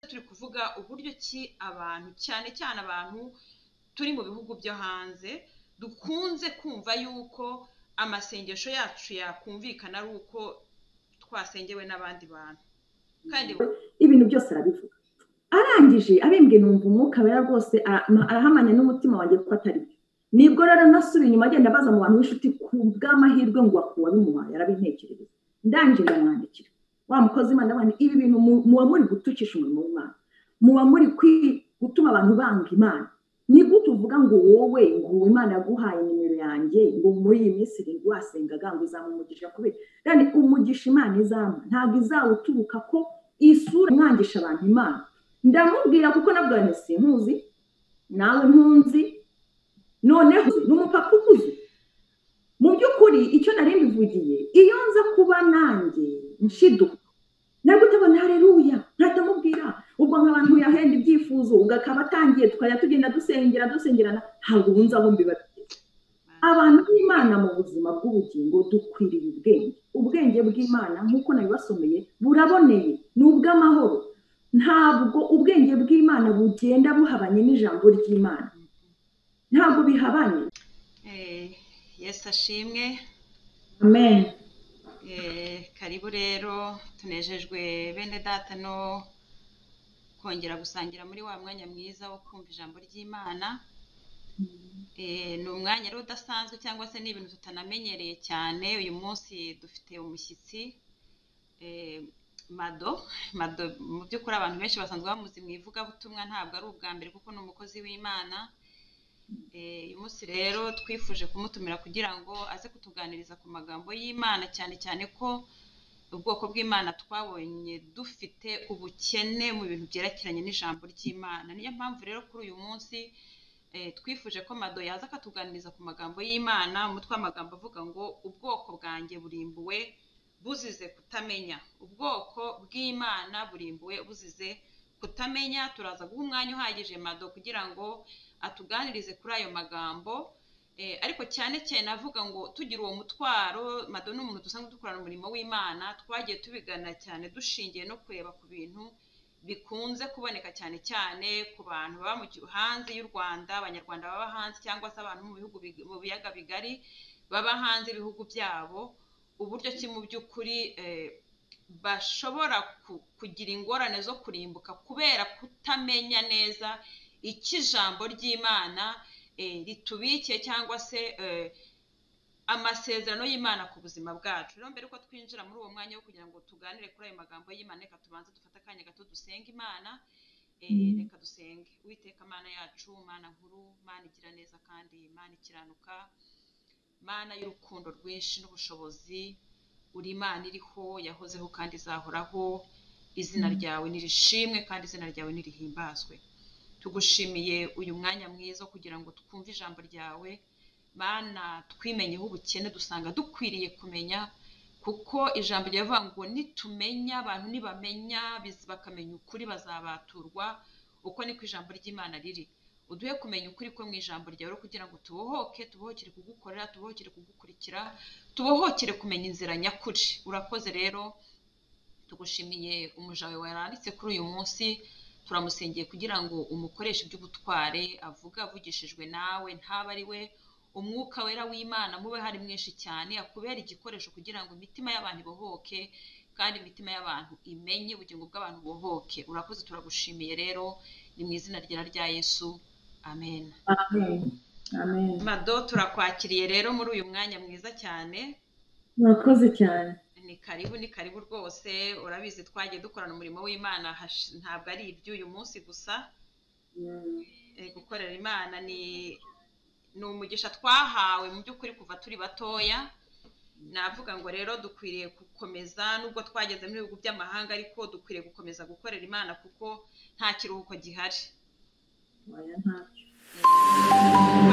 turi kuvuga uburyo ki abantu cyane cyane abantu turi mu bihugu byo hanze dukunze kumva yuko amasengesho yacu yakumvikana ari uko twasengewe n'abandi bantu kandi ibintu byose arabivuga arangije abimbwe numva umwuka wera rwose arahamanya n'umutima wanjye ko atari byo nibwo rero nasubira inyuma agenda abaza mu bantu b'inshuti ku bw'amahirwe ngo akuba bimuhaye arabintekerereza ndangije ndamwandikira wa mukozi imana abantu ibi bintu muba muri gutukisha umurimo w'imana muba muri gutuma abantu banga imana ni gute uvuga ngo wowe ngo imana yaguhaye nimero yanjye ngo muri iyi minsi irindwi wasengaga ngo izamumugisha kubera yani umugisha imana izampa ntabwo izawuturuka ko isura mwangisha abantu imana ndamubwira kuko nabwo si ntuzi nawe ntunzi noneho ni umupapa ukuze mu by'ukuri icyo nari mbivugiye iyo nza kuba nanjye nshiduka nawe utabona hareruya ntatamubwira ubwo nk'abantu yahenda ibyifuzo ugakaba atangiye tukajya tugenda dusengera dusengerana ntabwo ubunze aho mbibabwiye abantu b'imana mu buzima bw'ubugingo dukwiriye ubwenge ubwenge bw'imana nk'uko nabibasomeye buraboneye ni ubw'amahoro ntabwo ubwenge bw'imana bugenda buhabanye n'ijambo ry'imana ntabwo bihabanye yesi ashimwe amen karibu rero tunejejwe bene data no kongera gusangira muri wa mwanya mwiza wo kumva ijambo ry'imana ni umwanya rero udasanzwe cyangwa se ni ibintu tutanamenyereye cyane uyu munsi dufite umushyitsi mado mado mu by'ukuri abantu benshi basanzwe bamuzi mu ivugabutumwa ntabwo ari ubwa mbere kuko ni umukozi w'imana uyu munsi rero twifuje kumutumira kugira ngo aze kutuganiriza ku magambo y'imana cyane cyane ko ubwoko bw'imana twabonye dufite ubukene mu bintu byerekeranye n'ijambo ry'imana niyo mpamvu rero kuri uyu munsi twifuje ko mado yaza akatuganiriza ku magambo y'imana umutwe w'amagambo avuga ngo ubwoko bwanjye burimbuwe buzize kutamenya ubwoko bw'imana burimbuwe buzize kutamenya turaza guha umwanya uhagije mado kugira ngo atuganirize kuri ayo magambo ariko cyane cyane avuga ngo tugira uwo mutwaro mado ni umuntu dusanzwe dukorana umurimo w'imana twagiye tubigana cyane dushingiye no kureba ku bintu bikunze kuboneka cyane cyane ku bantu baba hanze y'u rwanda abanyarwanda baba hanze cyangwa se abantu mu bihugu mu biyaga bigari baba hanze y'ibihugu byabo uburyo ki mu by'ukuri bashobora kugira ingorane zo kurimbuka kubera kutamenya neza icyo ijambo ry'imana ritubikiye cyangwa se amasezerano y'imana ku buzima bwacu rero mbere yuko twinjira muri uwo mwanya wo kugira ngo tuganire kuri ayo magambo y'imana reka tubanze dufate akanya gato dusenga imana reka dusenge uwiteka mana yacu mana nkuru mana igira neza kandi mana ikiranuka mana y'urukundo rwinshi n'ubushobozi uri imana iriho yahozeho kandi izahoraho izina ryawe nirishimwe kandi izina ryawe nirihimbazwe tugushimiye uyu mwanya mwiza kugira ngo twumve ijambo ryawe mana twimenyeho ubukene dusanga dukwiriye kumenya kuko ijambo ryavuga ngo nitumenya abantu nibamenya bakamenya ukuri bazabaturwa uko niko ijambo ry'imana riri uduhe kumenya ukuri ko mu ijambo ryawe kugira ngo tubohoke tubohokere kugukorera tubohokere kugukurikira tubohokere kumenya inzira nyakuri urakoze rero tugushimiye umuja wawe waranditse kuri uyu munsi turamusengeye kugira ngo umukoreshe iby'ubutware avuga avugishijwe nawe ntaba ari we umwuka wera w'imana mube hari mwinshi cyane akubera igikoresho kugira ngo imitima y'abantu ibohoke kandi imitima y'abantu imenye ubugingo bw'abantu bubohoke urakoze turagushimiye rero ni mu izina rya rya yesu amen mado turakwakiriye rero muri uyu mwanya mwiza cyane murakoze cyane ni karibu ni karibu rwose urabizi twagiye dukorana umurimo w'imana ntabwo ari iby'uyu munsi gusa gukorera imana ni ni umugisha twahawe mu by'ukuri kuva turi batoya navuga ngo rero dukwiriye gukomeza nubwo twageze mu bihugu by'amahanga ariko dukwiriye gukomeza gukorera imana kuko nta kiruhuko gihari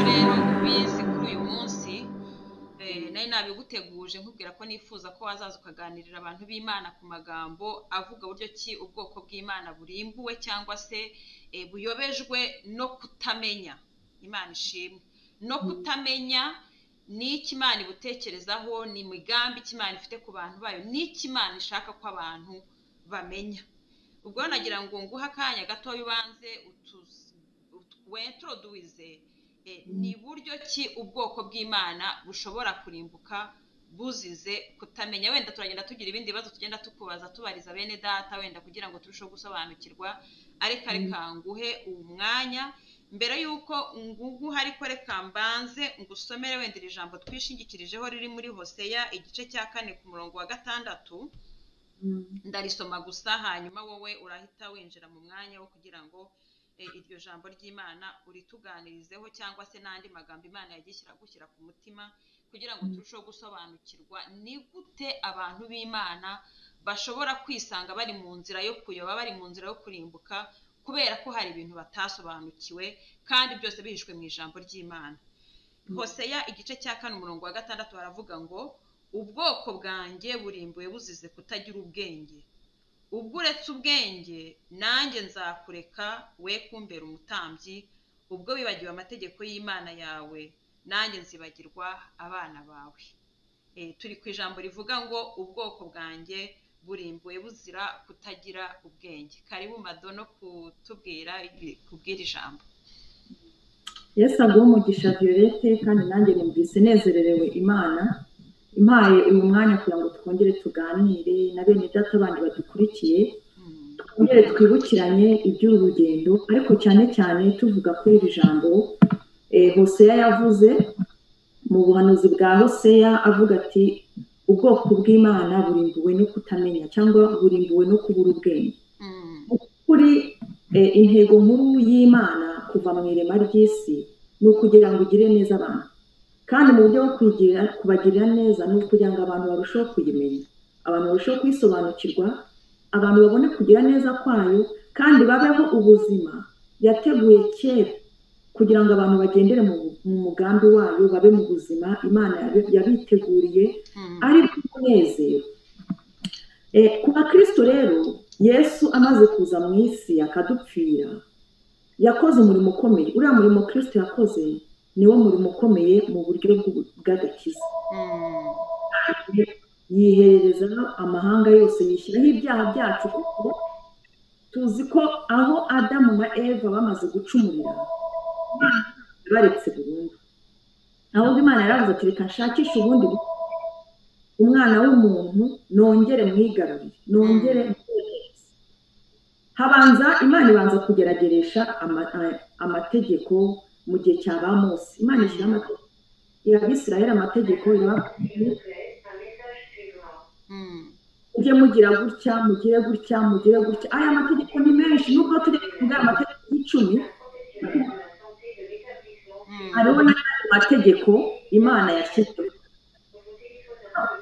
rero ubizi kuri uyu munsi nari nabiguteguje nkubwira ko nifuza ko wazaza ukaganirira abantu b'imana ku magambo avuga uburyo ki ubwoko bw'imana burimbuwe cyangwa se buyobejwe no kutamenya imana ishimwe no kutamenya ni imana ibutekerezaho ni imigambi imana ifite ku bantu bayo ni imana ishaka ko abantu bamenya ubwo nagira ngo nguhe akanya gato ubanze wentroduwize ni buryo ki ubwoko bw'imana bushobora kurimbuka buzize kutamenya wenda turagenda tugira ibindi bibazo tugenda tukubaza tubariza bene data wenda kugira ngo turusheho gusobanukirwa ariko reka nguhe umwanya mbere y'uko nguguha ariko reka mbanze ngusomere wenda iri jambo twishingikirijeho riri muri hoseya igice cya kane ku murongo wa gatandatu ndarisoma gusa hanyuma wowe urahita winjira mu mwanya wo kugira ngo iryo jambo ry'imana urituganirizeho cyangwa se n'andi magambo imana yagishyira gushyira ku mutima kugira ngo turusheho gusobanukirwa ni gute abantu b'imana bashobora kwisanga bari mu nzira yo kuyoba bari mu nzira yo kurimbuka kubera ko hari ibintu batasobanukiwe kandi byose bihishwe mu ijambo ry'imana hoseya igice cya kane umurongo wa gatandatu baravuga ngo ubwoko bwanjye burimbuye buzize kutagira ubwenge ubwo uretse ubwenge nanjye nzakureka we kumbera umutambyi ubwo wibagiwe amategeko y'imana yawe nanjye nzibagirwa abana bawe turi ku ijambo rivuga ngo ubwoko bwanjye burimbuye buzira kutagira ubwenge karibu madono kutubwira kubwira ijambo yesu aguha umugisha violette kandi nanjye numvise nezererewe imana impaye uyu mwanya kugira ngo twongere tuganire na bene data bandi badukurikiye twongere twibukiranye iby'urugendo ariko cyane cyane tuvuga kuri iri jambo hoseya yavuze mu buhanuzi bwa hoseya avuga ati ubwoko bw'imana burimbuwe no kutamenya cyangwa burimbuwe no kubura ubwenge kuri intego nkuru y'imana kuva mu irema ry'isi ni ukugira ngo ugire neza abantu kandi mu buryo bwo kwigira kubagirira neza ni ukugira ngo abantu barusheho kuyimenya abantu barusheho kuyisobanukirwa abantu babone kugira neza kwayo kandi babeho ubuzima yateguye kera kugira ngo abantu bagendere mu mugambi wayo babe mu buzima imana yabiteguriye ari umunezero ku bakirisito rero yesu amaze kuza mu isi akadupfira yakoze umurimo ukomeye uriya murimo kirisito yakoze niwo murimo ukomeye mu buryo bw'agakiza yihereza amahanga yose yishyiraho ibyaha byacu kuko tuzi ko aho adamu na eva bamaze gucumurira baretse burundu ahubwo imana yaravuze ati reka nshakishe ubundi umwana w'umuntu nongere mwigarurire nongere habanza imana ibanza kugerageresha amategeko mu gihe cya ba munsi imana ishyira amategeko irabisirahira amategeko mujye mugira gutya mugire gutya mugire gutya aya mategeko ni menshi nubwo turi kuvuga amategeko y'icumi hariho n'andi mategeko imana yashyizeho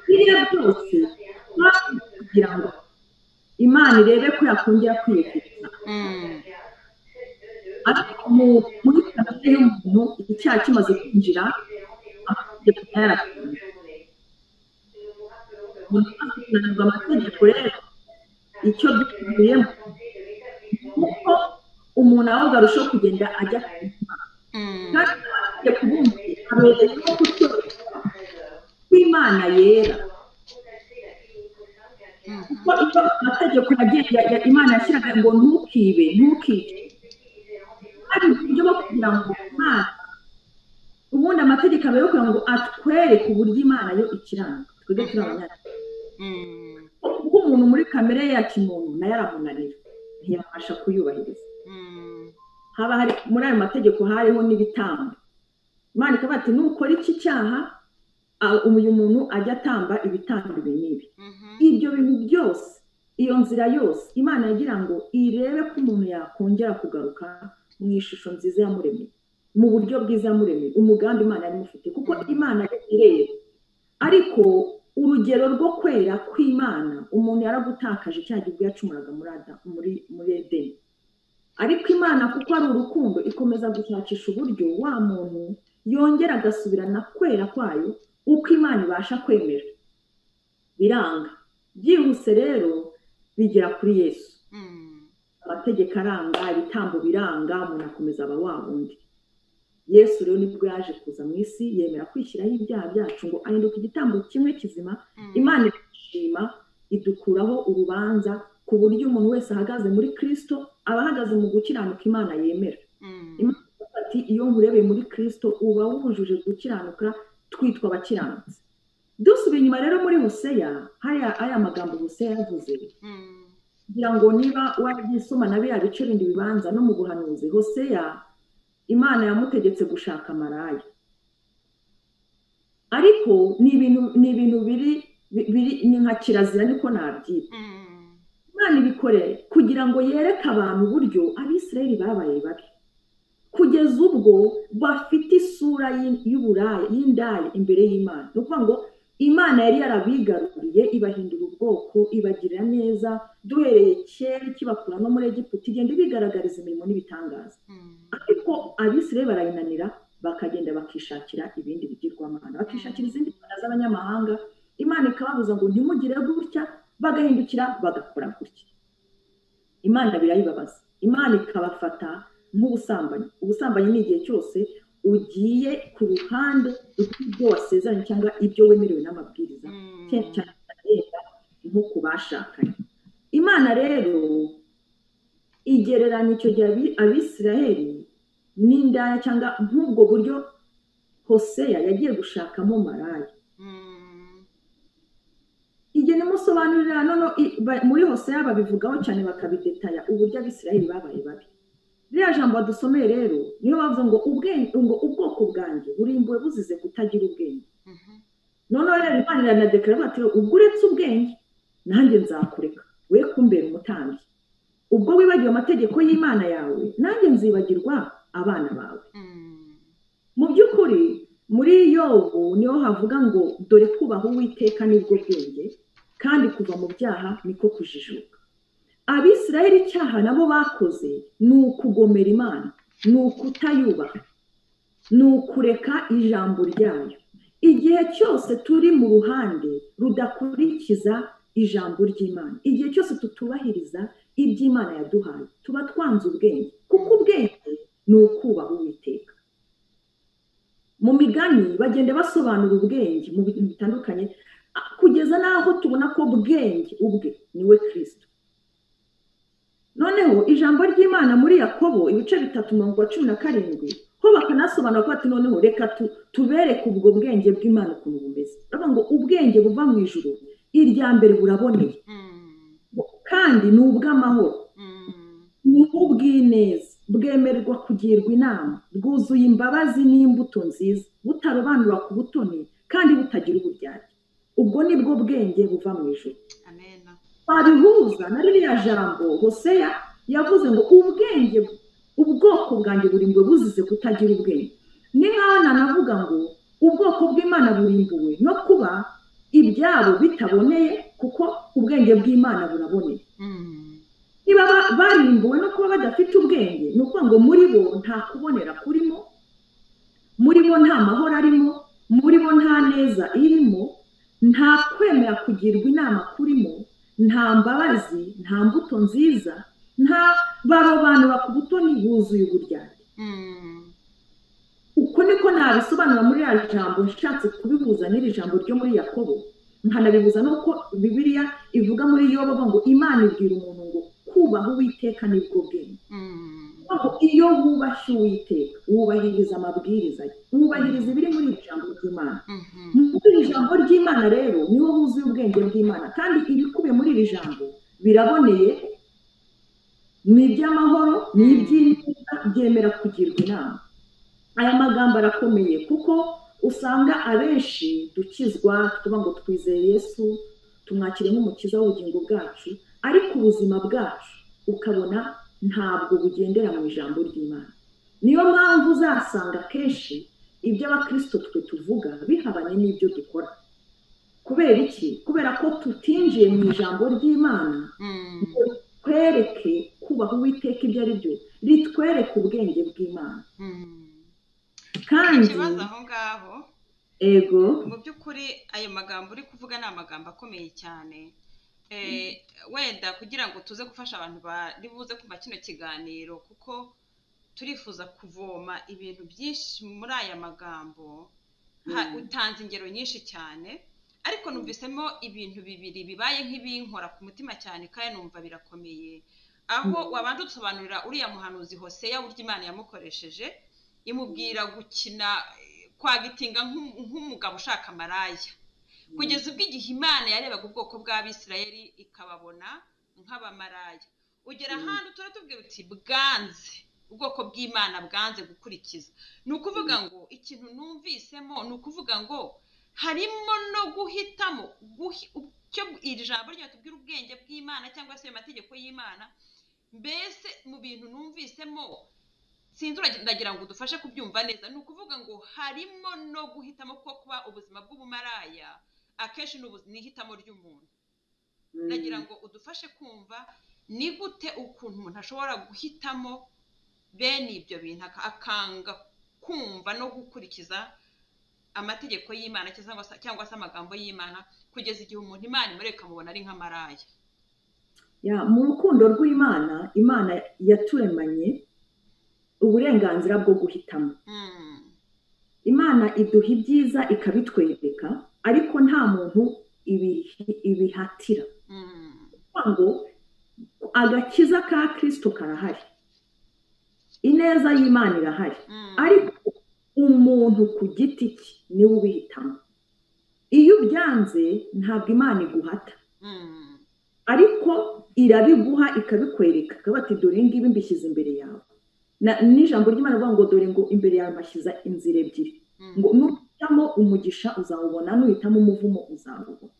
biriya byose kugira ngo imana irebe ko yakongera kwiyeguriza ariko muri kamere y'umuntu icyaha kimaze kwinjira amategeko yarakunze hakunanirwa amategeko rero icyo byakubiyemo kuko umuntu ahubwo arushaho kugenda ajya ku imana kandi amategeko ubundi abereye nko kutorerwa kw'imana yera kuko iyo amategeko yagiye imana yashyiraga ngo ntukibe ntukice hari uburyo bwo kugira ngo imana ubundi amategeko aba kugira ngo atwereke uburyo imana yo ikiranga twebwe turi abanyarwanda kuko umuntu muri kamere ye ya kimuntu nayo aramunanira ntiyabasha kuyubahiriza haba hari muri ayo mategeko hariho n'ibitambo imana ikaba ati nukora iki cyaha uyu muntu ajya atamba ibitambo ibi n'ibi ibyo bintu byose iyo nzira yose imana yagira ngo irebe ko umuntu yakongera kugaruka mu ishusho nziza yamuremeye mu buryo bwiza yamuremeye umugambi imana yari imufite kuko imana ireba ariko urugero rwo kwera kw'imana umuntu yaragutakaje cya gihugu yacumuraga muri muri edeni ariko imana kuko ari urukundo ikomeza gushakisha uburyo wa muntu yongera agasubirana kwera kwayo uko imana ibasha kwemera biranga byihuse rero bigera kuri yesu amategeko aranga ibitambo biranga umuntu akomeza aba wa wundi yesu rero nibwo yaje kuza mu isi yemera kwishyiraho ibyaha byacu ngo ahinduke igitambo kimwe kizima imana irashima idukuraho urubanza ku buryo umuntu wese ahagaze muri kirisito aba ahagaze mu gukiranuka imana yemera imana ati iyo nkurebeye muri kirisito uba wujuje gukiranuka twitwa abakiranutsi dusubiye inyuma rero muri huseya hariya ariya magambo huseya yavuze kugira ngo niba wabyisoma na biriya bice bindi bibanza no mu buhanuzi huseya imana yamutegetse gushaka maraya ariko ni ibintu ni ibintu biri ni nka kirazira niko nabyita imana ibikoreye kugira ngo yereke abantu uburyo abisirayeli babaye babi kugeza ubwo bafite isura y'uburaya y'indaya imbere y'imana ni ukuvuga ngo imana yari yarabigaruriye ibahindura ubwoko ibagirira neza duhereye kera ikibakura no muri egiputa igenda ibigaragariza imirimo n'ibitangaza ariko abisirayeli barayinanira bakagenda bakishakira ibindi bigirwamana bakishakira izindi mbaraga z'abanyamahanga imana ikababuza ngo ntimugire gutya bagahindukira bagakora gutya imana birayibabaza imana ikabafata nk'ubusambanyi ubusambanyi ni igihe cyose ugiye ku ruhande rw'ibyo wasezeranye cyangwa ibyo wemerewe n'amabwiriza cyane cyane agenda nko ku bashakanye imana rero igereranya icyo gihe abisiraheli n'indaya cyangwa nk'ubwo buryo hoseya yagiye gushakamo maraya igihe nimusobanurira none muri hoseya babivugaho cyane bakabidetaya uburyo abisirayeli babaye babi ririya jambo badusomeye rero niyo bavuga ngo ngo ubwoko bwanjye burimbuwe buzize kutagira ubwenge noneho rero imana iranadekara bati ubwo uretse ubwenge nanjye nzakureka we kumbera umutambyi ubwo wibagiwe amategeko y'imana yawe nanjye nzibagirwa abana bawe mu by'ukuri muri yobu niho havuga ngo dore kubaha uwiteka nibwo bwenge kandi kuva mu byaha niko kujijuka abisiraheli icyaha nabo bakoze ni ukugomera imana ni ukutayubaha ni ukureka ijambo ryayo igihe cyose turi mu ruhande rudakurikiza ijambo ry'imana igihe cyose tutubahiriza iby'imana yaduhaye tuba twanze ubwenge kuko ubwenge ni ukubaha uwiteka mu migani bagenda basobanura ubwenge mu bintu bitandukanye kugeza n'aho tubona ko bwenge ubwe niwe kirisito noneho ijambo ry'imana muri yakobo ibice bitatu mirongo cumi na karindwi ho bakanasobanura ko ati noneho reka tubereke ubwo bwenge bw'imana ukuntu bumeze bavuga ngo ubwenge buva mu ijoro irya mbere buraboneye kandi ni ubw'amahoro ni ubw'ineza bwemererwa kugirwa inama bwuzuye imbabazi n'imbuto nziza butarobanura ku butoni kandi butagira uburyarya ubwo ni bwo bwenge buva mu ijoro babihuza na ririya jambo hoseya yavuze ngo ubwenge ubwoko bwanjye burimbuwe buzize kutagira ubwenge ni nk'aho nanavuga ngo ubwoko bw'imana burimbuwe no kuba ibyabo bitaboneye kuko ubwenge bw'imana buraboneye niba barimbuwe no kuba badafite ubwenge ni ukuvuga ngo muri bo nta kubonera kurimo muri bo nta mahoro arimo muri bo nta neza irimo nta kwemera kugirwa inama kurimo nta mbabazi nta mbuto nziza nta barobanura ku butoni buzuye uburyarya uko niko nabisobanura muri iriya jambo nshatse kubihuza n'iri jambo ryo muri yakobo nkanabihuza n'uko bibiriya ivuga muri yoba ngo imana ibwira umuntu ngo kubaha uwiteka nibwo bwenge aho iyo wubashye uwiteka wubahiriza amabwiriza ye wubahiriza ibiri muri iri jambo ry'imana muri iri jambo ry'imana rero niho huzuye ubwenge bw'imana kandi ibikubiye muri iri jambo biraboneye ni iby'amahoro ni iby'ineza byemera kugirwa inama aya magambo arakomeye kuko usanga abenshi dukizwa tuvuga ngo twizeye yesu tumwakire nk'umukiza w'ubugingo bwacu ariko ubuzima bwacu ukabona ntabwo bugendera mu ijambo ry'imana niyo mpamvu uzasanga kenshi ibyo abakirisito twe tuvuga bihabanye n'ibyo dukora kubera iki kubera ko tutinjiye mu ijambo ry'imana ritwereke kubaha uwiteka ibyo ari byo ritwereke ubwenge bw'imana kandi ego mu by'ukuri ayo magambo uri kuvuga ni amagambo akomeye cyane wenda kugira ngo tuze gufasha abantu bari buze kumva kino kiganiro kuko turifuza kuvoma ibintu byinshi muri aya magambo utanze ingero nyinshi cyane ariko numvisemo ibintu bibiri bibaye nk'ibinkora ku mutima cyane kandi numva birakomeye aho wabanza udusobanurira uriya muhanuzi hoseya buryo imana yamukoresheje imubwira gukina kwagitinga nk'umugabo ushaka amaraya kugeza ubwo igihe imana yarebaga ubwoko bw'abisirayeri ikababona nk'abamaraya ugera ahantu tuba tubwira uti bwanze ubwoko bw'imana bwanze gukurikiza ni ukuvuga ngo ikintu numvisemo ni ukuvuga ngo harimo no guhitamo iri jambo ryatubwira ubwenge bw'imana cyangwa se ayo mategeko y'imana mbese mu bintu numvisemo sinzi ndagira ngo udufashe kubyumva neza ni ukuvuga ngo harimo no guhitamo ko kuba ubuzima bw'ubumaraya akenshi ni ihitamo ry'umuntu ndagira ngo udufashe kumva ni gute ukuntu umuntu ashobora guhitamo bene ibyo bintu akanga kumva no gukurikiza amategeko y'imana cyangwa se amagambo y'imana kugeza igihe umuntu imana imureka mubona ari nk'amaraya mu rukundo rw'imana imana yaturemanye uburenganzira bwo guhitamo imana iduha ibyiza ikabitwereka ariko nta muntu ibihatira ngo agakiza ka kirisito karahari ineza y'imana irahari ariko umuntu ku giti cye niwe ubihitamo iyo ubyanze ntabwo imana iguhata ariko irabiguha ikabikwereka ati dore ngibi mbishyize imbere yawe n'ijambo ry'imana rivuga ngo dore ngo imbere yawe mbashyiza inzira ebyiri ngo nuhitamo umugisha uzawubona nuhitamo umuvumo uzawubona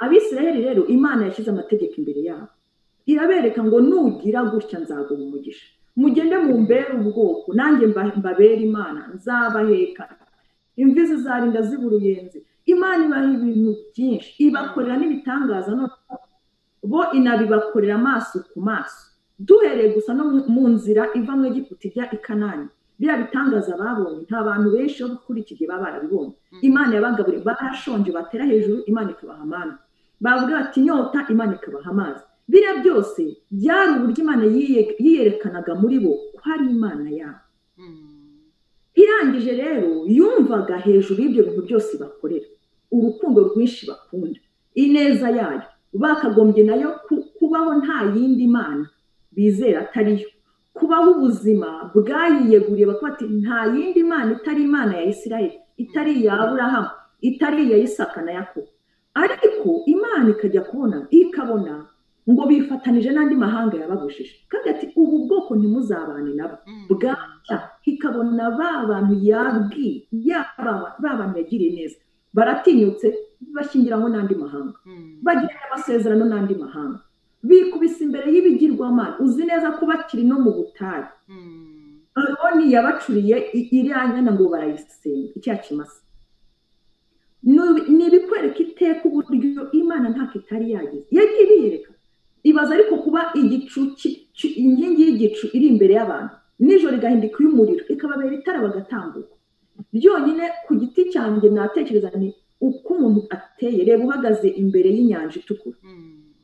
abisirayeri rero imana yashyize amategeko imbere yabo irabereka ngo nugira gutya nzaguha umugisha mugende mumbere ubwoko nanjye mbabere imana nzabaheka imvi zizarinda ziba uruyenzi imana ibaha ibintu byinshi ibakorera n'ibitangaza bo inabibakorera amaso ku maso duhereye gusa no mu nzira iva mu Egiputa ijya i kanani biriya bitangaza babonye nta bantu benshi bo kuri iki gihe baba barabibonye imana yabagaburiye barashonje batera hejuru imana ikabaha amana bavuga bati inyota imana ikabaha amazi biriya byose byari uburyo imana yiyerekanaga muri bo ko ari imana yabo irangije rero yumvaga hejuru y'ibyo bintu byose bakorera urukundo rwinshi bakunda ineza yayo bakagombye nayo kubaho nta yindi mana bizera atariyo kubaho ubuzima bwayiyeguriye bakaba bati nta yindi mana itari imana ya isirayeli itari iya aburahamu itari iya isaka na yakobo ariko imana ikajya kubona ikabona ngo bifatanije n'andi mahanga yababujije kandi ati ubu bwoko ntimuzabane nabo bwacya ikabona ba bantu yabwiye ba bantu yagiriye neza baratinyutse bashyingiranwe n'andi mahanga bagirana amasezerano n'andi mahanga bikubise imbere y'ibigirwamana uzi neza ko bakiri no mu butayu aroni yabacuriye iriya nyana ngo barayisenga icya kimasa ni ibikwereka iteka uburyo imana ntako itari yagize yagiye ibiyereka ibaza ariko kuba igicu inkingi y'igicu iri imbere y'abantu nijoro igahinduka iy'umuriro ikababera itara bagatambuka byonyine ku giti cyanjye natekereza ni uko umuntu ateye reba uhagaze imbere y'inyanja itukura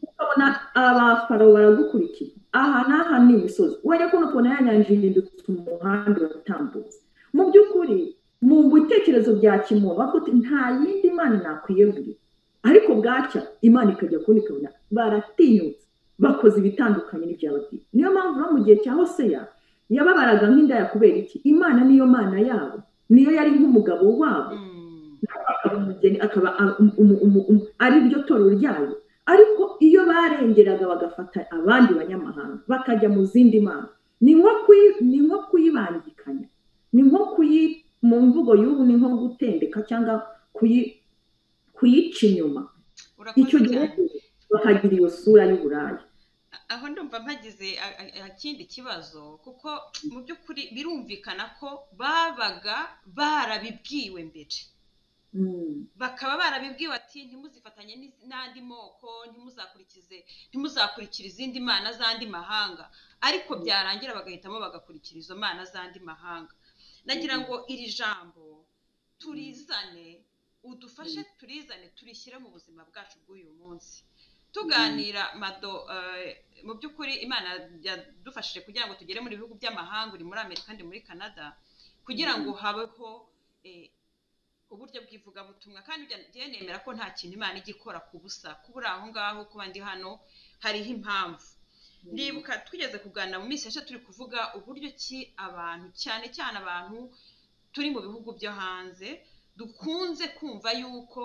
ukabona abafaro baragukurikiye aha n'aha ni imisozi wajya kubona ukuntu ya nyanja ihindutse umuhanda uratambutse mu by'ukuri mu bitekerezo bya kimuntu bavuga uti nta yindi mana nakwiyegurira ariko bwacya imana ikajya kubona ikabona baratinyutse bakoze ibitandukanye n'ibyababwiye niyo mpamvu no mu gihe cya hoseya yababaraga nk'indaya kubera iki imana niyo mana yabo niyo yari nk'umugabo wabo akaba umugeni akaba ari ryo torero ryayo ariko iyo barengeraga bagafata abandi banyamahanga bakajya mu zindi mana ni nko kuyibangikanya ni nko kuyi mu mvugo y'ubu ni nko gutendeka cyangwa kuyica inyuma icyo gihe bakagira iyo sura y'uburaya aho ndumva mpagize ikindi kibazo kuko mu by'ukuri birumvikana ko babaga barabibwiwe mbere bakaba barabibwiwe ati ntimuzifatanye n'andi moko ntimuzakurikize ntimuzakurikira izindi mana z'andi mahanga ariko byarangira bagahitamo bagakurikira izo mana z'andi mahanga nagira ngo iri jambo turizane udufashe turizane turishyire mu buzima bwacu bw'uyu munsi tuganira mado mu by'ukuri imana yadufashije kugira ngo tugere mu bihugu by'amahanga uri muri amerika kandi muri canada kugira ngo habeho uburyo bw'ivugabutumwa kandi njye nemera ko nta kintu imana ijya ikora ku busa kuba uri aho ngaho kuba ndi hano hariho impamvu ndibuka twigeze kuganira mu minsi yashize turi kuvuga uburyo ki abantu cyane cyane abantu turi mu bihugu byo hanze dukunze kumva yuko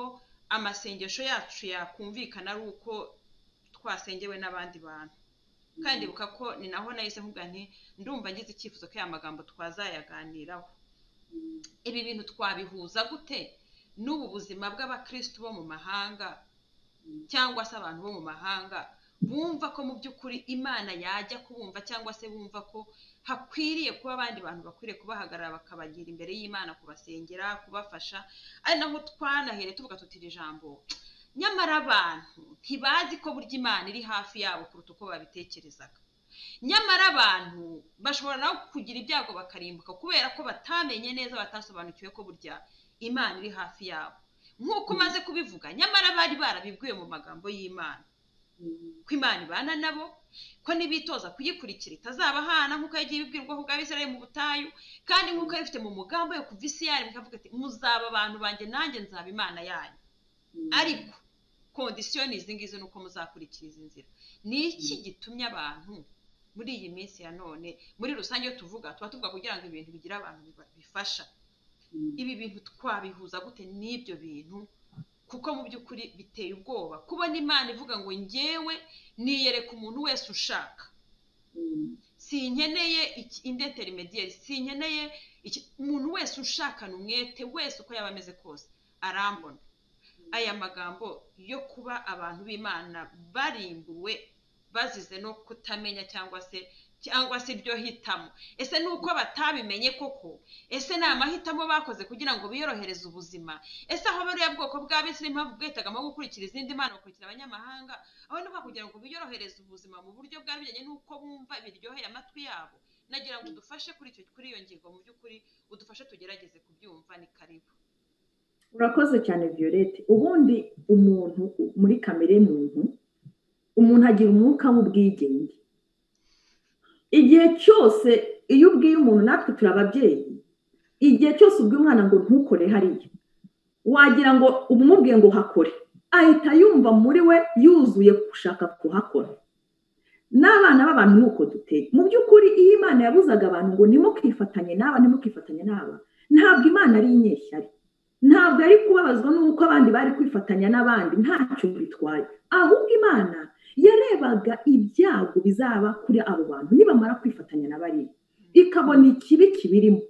amasengesho yacu yakumvikana ari uko twasengewe n'abandi bantu kandi ndibuka ko ni naho nahise mvuga nti ndumva ngize icyifuzo ko aya magambo twazayaganiraho ibi bintu twabihuza gute n'ubu buzima bw'abakristo bo mu mahanga cyangwa se abantu bo mu mahanga bumva ko mu by'ukuri imana yajya kubumva cyangwa se bumva ko hakwiriye kuba abandi bantu bakwiriye kubahagarara bakabagira imbere y'imana kubasengera kubafasha ari naho twanahereye tuvuga tuti iri jambo nyamara abantu ntibazi ko burya imana iri hafi yabo kuruta uko babitekerezaga nyamara abantu bashobora no kugira ibyago bakarimbuka kubera ko batamenye neza batasobanukiwe ko burya imana iri hafi yabo nk'uko umaze kubivuga nyamara bari barabibwiwe mu magambo y'imana ko imana ibana nabo ko nibitoza kuyikurikira itazabahana nk'uko yagiye ibibwirwaho ubwa Isirayeli mu butayu kandi nk'uko yabifite mu mugambi we kuva isi yayo mukavuga ati muzaba abantu banjye nanjye nzaba imana yanyu ariko kondisiyo ni izi ngizi ni uko muzakurikira izi nzira ni iki gitumye abantu muri iyi minsi ya none muri rusange iyo tuvuga tuba tuvuga kugira ngo ibintu bigire abantu bifasha ibi bintu twabihuza gute n'ibyo bintu kuko mu by'ukuri biteye ubwoba kubona imana ivuga ngo ngewe niyereka umuntu wese ushaka sinkeneye indeterimediyeri sinkeneye umuntu wese ushakana umwete wese uko yaba ameze kose arambona aya magambo yo kuba abantu b'imana barimbuwe bazize no kutamenya cyangwa se cyangwa se iryo hitamo ese ni uko batabimenye koko ese ni amahitamo bakoze kugira ngo biyorohereze ubuzima ese aho bariya bwoko bw'abisi n'impamvu bwihitagamo gukurikira izindi mana bakurikira abanyamahanga aho ni kugira ngo biyorohereze ubuzima mu buryo bwari bujyanye n'uko bumva biryoheye amatwi yabo nagira ngo udufashe kuri icyo kuri iyo ngingo mu by'ukuri udufashe tugerageze kubyumva ni karibu urakoze cyane violette ubundi umuntu muri kamere y'umuntu umuntu agira umwuka w'ubwigenge igihe cyose iyo ubwiye umuntu natwe turi ababyeyi igihe cyose ubwiye umwana ngo ntukore hariya wagira ngo umubwiye ngo hakore ahita yumva muri we yuzuye gushaka kuhakora n'abana b'abantu ni uko duteye mu by'ukuri iyo imana yabuzaga abantu ngo ntimukifatanye n'aba ntimukifatanye n'aba ntabwo imana ari inyeshyari ntabwo ari kubabazwa n'uko abandi bari kwifatanya n'abandi ntacyo bitwaye ahubwo imana yarebaga ibyago bizaba kuri abo bantu nibamara kwifatanya na bariya ikabona ikibi kibirimo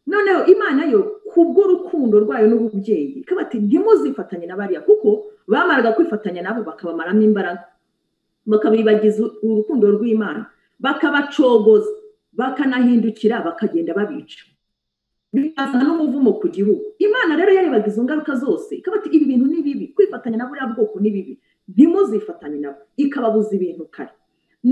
noneho imana yo kubw'urukundo rwayo n'ububyeyi ikaba ati ntimuzifatanye na bariya kuko bamaraga kwifatanya nabo bakabamaramo imbaraga bakabibagiza urukundo rw'imana bakabacogoza bakanahindukira bakagenda babica bikazana n'umuvumo ku gihugu imana rero yarebaga izo ngaruka zose ikaba ati ibi bintu ni bibi kwifatanya na buriya bwoko ni bibi ntimuzifatanye nabo ikababuza ibintu kare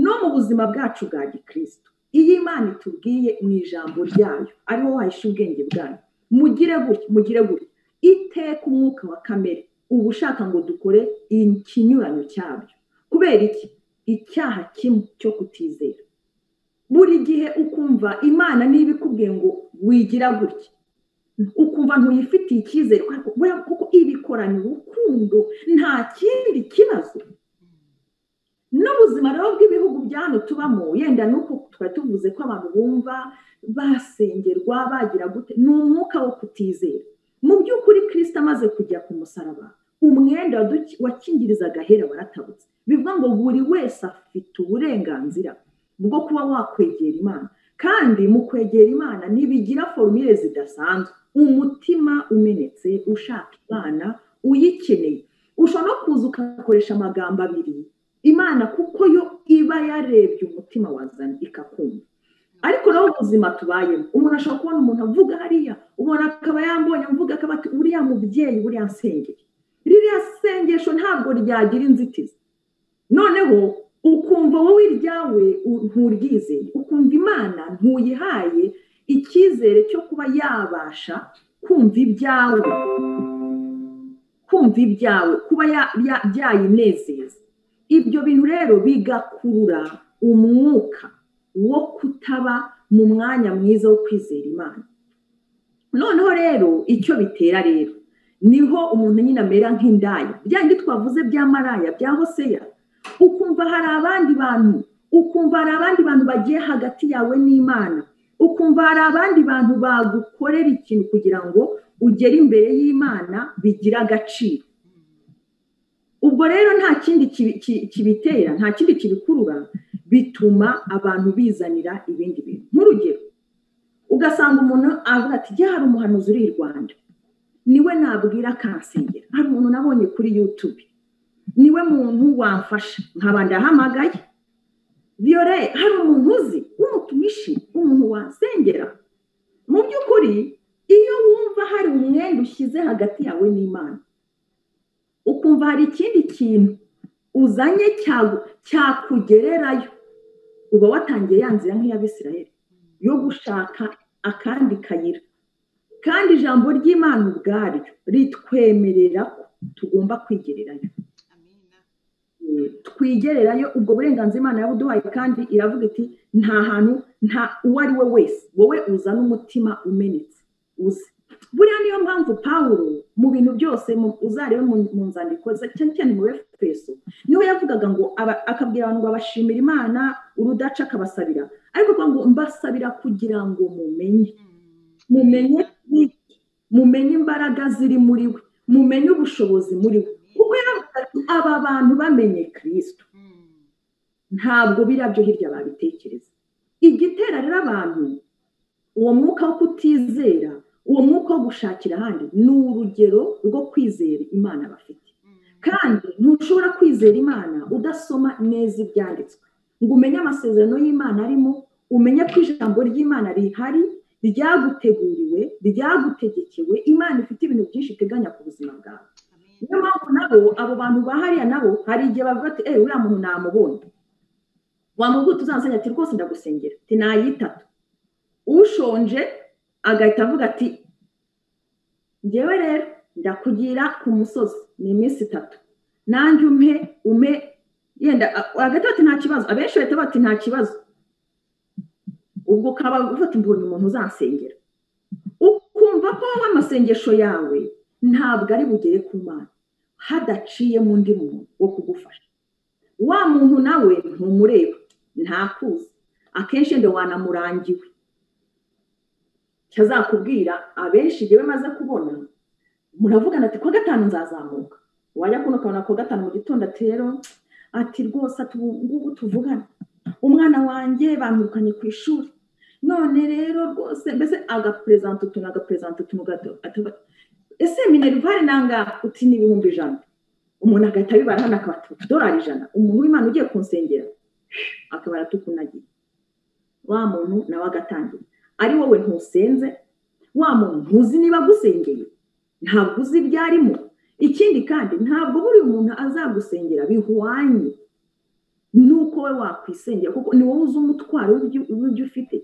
no mu buzima bwacu bwa gikristo iyi imana itubwiye mu ijambo ryayo ariho wahisha ubwenge bwayo mugire gutya mugire gutya iteka umwuka wa kamere uba ushaka ngo dukore ikinyuranyo cyabyo kubera iki icyaha kimwe cyo kutizera buri gihe ukumva imana niba ikubwiye ngo wigira gutya ukumva ntuyifitiye icyizere kuko ibikoranye urukundo nta kindi kibazo n'ubuzima rero bw'ibihugu bya hano tubamo yenda nuko twari tuvuze ko abantu bumva basengerwa bagira gute ni umwuka wo kutizera mu by'ukuri kirisita amaze kujya ku musaraba umwenda wakingirizaga ahera waratabutse bivuga ngo buri wese afite uburenganzira bwo kuba wakwegera imana kandi mu kwegera imana ntibigira forumire zidasanzwe umutima umenetse ushaka imana uyikeneye ushobora no kuza ugakoresha amagambo abiri imana kuko yo iba yarebye umutima wazanye ikakumva ariko nawe ubuzima tubayemo umuntu ashobora kubona umuntu avuga hariya umuntu akaba yambonye avuga akaba ati uriya mubyeyi uriya nsengeri ririya sengesho ntabwo ryagira inzitizi noneho ukumva wowe iryawe nturyizeye ukumva imana ntuyihaye icyizere cyo kuba yabasha kumva ibyawe kumva ibyawe kuba byayinezeza ibyo bintu rero bigakurura umwuka wo kutaba mu mwanya mwiza wo kwizera imana noneho rero icyo bitera rero niho umuntu nyine amera nk'indaya bya bindi twavuze bya maraya bya hoseya ukumva hari abandi bantu ukumva hari abandi bantu bagiye hagati yawe n'imana ukumva hari abandi bantu bagukorera ikintu kugira ngo ugere imbere y'imana bigira agaciro ubwo rero nta kindi kibitera nta kindi kibikurura bituma abantu bizanira ibindi bintu nk'urugero ugasanga umuntu avuga ati jya hari umuhanuzi uri i rwanda niwe nabwira akansengera hari umuntu nabonye kuri yutube niwe muntu wamfasha nkaba ndahamagaye viyore hari umuntu uzi w'umutumishi umuntu wasengera mu by'ukuri iyo wumva hari umwenda ushyize hagati yawe n'imana ukumva hari ikindi kintu uzanye cyakugererayo uba watangiye ya nzira nk'iy'abisirayeri yo gushaka akandi kayira kandi ijambo ry'imana ubwaryo ritwemerera ko tugomba kwigererayo twigererayo ubwo burenganzira imana yabuduhaye kandi iravuga iti nta hantu nta uwo ari we wese wowe uzana umutima umenetse uze buriya niyo mpamvu pawuro mu bintu byose uzarebe mu nzandiko cyane cyane mu efeso niwe yavugaga ngo akabwira abantu ngo abashimira imana urudaca akabasabira ariko avuga ngo mbasabira kugira ngo mumenye mumenye mumenye imbaraga ziri muri we mumenye ubushobozi muri we kuko yavuga ati aba bantu bamenye kirisito ntabwo birabyo hirya babitekereza igitera rero abantu uwo mwuka wo kutizera uwo mwuka wo gushakira ahandi ni urugero rwo kwizera imana bafite kandi ntushobora kwizera imana udasoma neza ibyanditswe ngo umenye amasezerano y'imana arimo umenye ko ijambo ry'imana rihari ryaguteguriwe ryagutegekewe imana ifite ibintu byinshi iteganya ku buzima bwawe niyo mpamvu nabo abo bantu bahariya nabo hari igihe bavuga ati eee uriya muntu namubonye wamubwira utuzansenya ati rwose ndagusengera ati nayitatu ushonje agahita avuga ati ngewe rero ndakugira ku musozi ni iminsi itatu nanjye umpe ume yenda agahita ati nta kibazo abenshi bahita bati nta kibazo ubwo ukaba ufata imbonye umuntu uzansengera ukumva ko wowe amasengesho yawe ntabwo ari bugere ku mana hadaciyemo undi muntu wo kugufasha wa muntu nawe ntumureba ntakuzi akenshi yenda wanamurangiwe cyazakubwira abenshi ngewe maze kubona muravugana ati kuwa gatanu nzazamuka wajya kuno ukabona kuwa gatanu mu gitondo ati rero ati rwose ngubu tuvugana umwana wanjye bamwirukanye ku ishuri none rero rwose mbese agaperezanta utuntu agaperezanta utuntu ese minerivare nanga uti ni ibihumbi ijana umuntu agahita abibara hano akaba utudorari ijana umuntu w'imana ugiye kunsengera akabara tukunagiye wa muntu nawe agatangira ari wowe ntusenze wa muntu ntuzi niba agusengeye ntabwo uzi ibyo arimo ikindi kandi ntabwo buri muntu azagusengera bihwanye nuko we wakwisengera kuko ni wowe uzi umutwaro w'ibyo ufite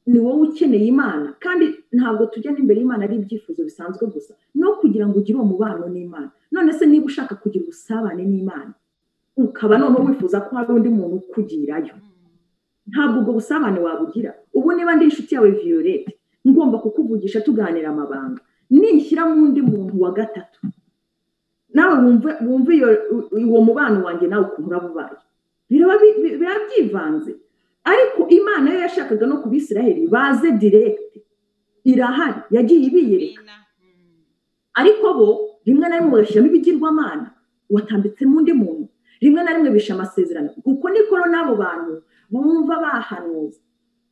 ni wowe ukeneye imana kandi ntabwo tujya n'imbere y'imana ari ibyifuzo bisanzwe gusa no kugira ngo ugire uwo mubano n'imana none se niba ushaka kugira ubusabane n'imana ukaba noneho wifuza ko hari undi muntu ukugirayo ntabwo ubwo busabane wabugira ubu niba ndi inshuti yawe viyorete ngomba kukuvugisha tuganira amabanga nishyira mu undi muntu wa gatatu nawe wumve uwo mubano wanjye nawe ukuntu urabubaye biraba byivanze ariko imana yo yashakaga no ku bisiraheli baze diregiti irahari yagiye ibiyereka ariko bo rimwe na rimwe bagashyiramo ibigirwamana watambitsemo undi muntu rimwe na rimwe bishe amasezerano kuko nikoro n'abo bantu bumva bahanuza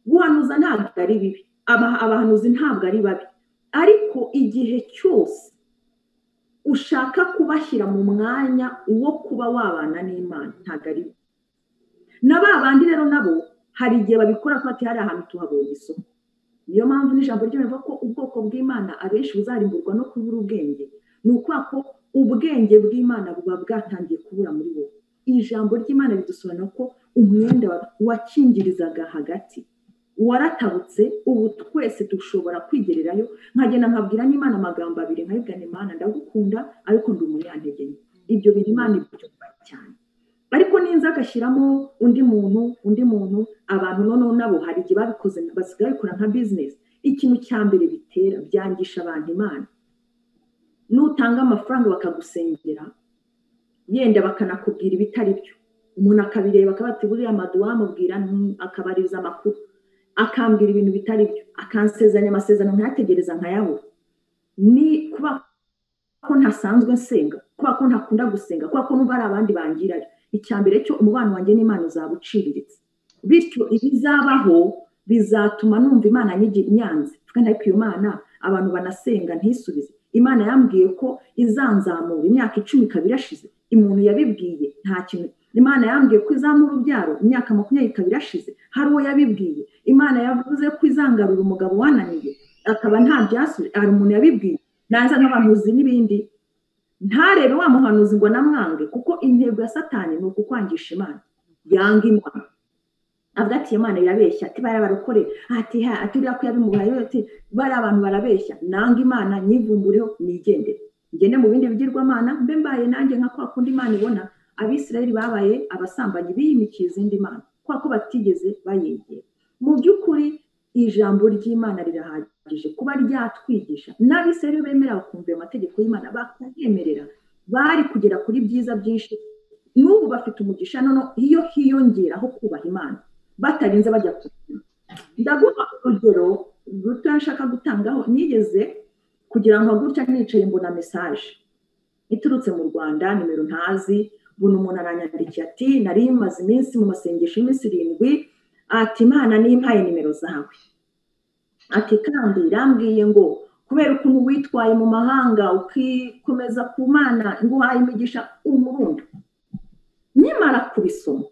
guhanuza ntabwo ari bibi abahanuzi ntabwo ari babi ariko igihe cyose ushaka kubashyira mu mwanya wo kuba wabana n'imana ntabwo ari bibi na ba bandi rero nabo hari igihe babikora ko hari ahantu tuhabonye isoko niyo mpamvu n'ijambo ry'imibare ko ubwoko bw'imana abenshi buzarimburwa no kubura ubwenge ni ukubera ko ubwenge bw'imana buba bwatangiye kubura muri wowe ijambo ry'imana ridusobanura ko umwenda wakingirizaga hagati waratabutse ubu twese dushobora kwigererayo nkagenda nkabwira n'imana amagambo abiri nkayibwira imana ndagukunda ariko ndi umunyantege nke ibyo bintu imana ibyumva cyane ariko ninza agashyiramo undi muntu undi muntu abantu noneho nabo hari igihe babikoze basigaye babikora nka bizinesi ikintu cya mbere bitera byangisha abantu imana nutanga amafaranga bakagusengera yenda bakanakubwira ibitari byo umuntu akabireba akaba ati buriya maduwa amubwira akabariza amakuru akambwira ibintu bitari byo akansezeranya amasezerano ntategereza nkayahura ni kuba ko ntasanzwe nsenga kuba ko ntakunda gusenga kuba ko n'ubu hari abandi bangirayo icya mbere cyo umubano wanjye n'imana uzaba uciriritse bityo ibizabaho bizatuma numva imana nyanze tuvuga ariko iyo mana abantu banasenga ntisubize imana yambwiye ko izanzamura imyaka icumi ikaba irashize umuntu yabibwiye nta kintu imana yambwiye ko izamura urubyaro imyaka makumyabiri ikaba irashize hari uwo yabibwiye imana yavuze ko izangarura umugabo wananiye akaba nta byasubira hari umuntu yabibwiye naza n'abahanuzi n'ibindi ntarebe wa muhanuzi ngo namwange kuko intego ya satani ni ukukwangisha imana yanga imana avuga ati imana irabeshya ati bariya barokorera ati ha ati uriya ko yabimubaye ati bariya abantu barabeshya nanga imana nyivumbureho nigendere ngende mu bindi bigirwamana mbe mbaye nanjye nka kwa kundi imana ibona abisirayeli babaye abasambanyi biyimikiye izindi mana kubera ko batigeze bayegera mu by'ukuri ijambo ry'imana rirahagije kuba ryatwigisha n'abisirayeli bemera bakumvira amategeko y'imana bakayemerera bari kugera kuri byiza byinshi n'ubu bafite umugisha none iyo hiyongeraho kubaha imana batarinze bajya kubyina ndaguha urugero ruto nshaka gutangaho nigeze kugira ngo gutya nicaye mbona mesaje iturutse mu rwanda nimero ntazi buri umuntu aranyandikiye ati nari maze iminsi mu masengesho y'iminsi irindwi ati imana nimpaye nimero zawe ati kandi irambwiye ngo kubera ukuntu witwaye mu mahanga ukikomeza ku mana nguhaye imigisha umurundi nyamara kubisoma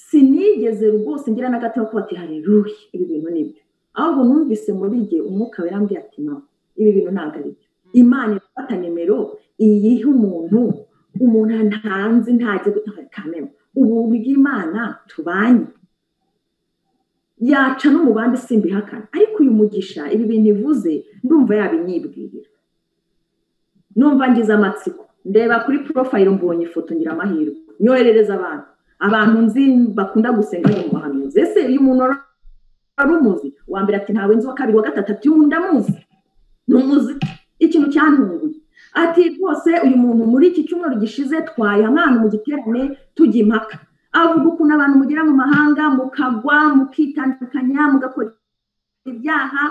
sinigeze rwose ngira n'agatima ko bati hareruye ibi bintu nibyo ahubwo numvise muri igihe umwuka werambwiye ati no ibi bintu ntabwo ari byo imana irafata nimero iyiha umuntu umuntu ntanzi ntajya gutanga kamera ubu bw'imana tubanye yaca no mu bandi simbihakana ariko uyu mugisha ibi bintu ivuze ndumva yabinyibwirira numva ngize amatsiko ndeba kuri porofayiro mbonye ifoto ngira amahirwe nyoherereza abantu abantu nzi bakunda gusenga mu bahanuzi ese iyo umuntu ari umuzi wa mbere ati ntawe nzi wa kabiri wa gatatu ati uyu ndamuzi ni umuzi ikintu cyantunguye ati rwose uyu muntu muri iki cyumweru gishize twaye umwana mu giterane tujya impaka avuga ukuntu abantu mugera mu mahanga mukagwa mukitandukanya mugakora ibyaha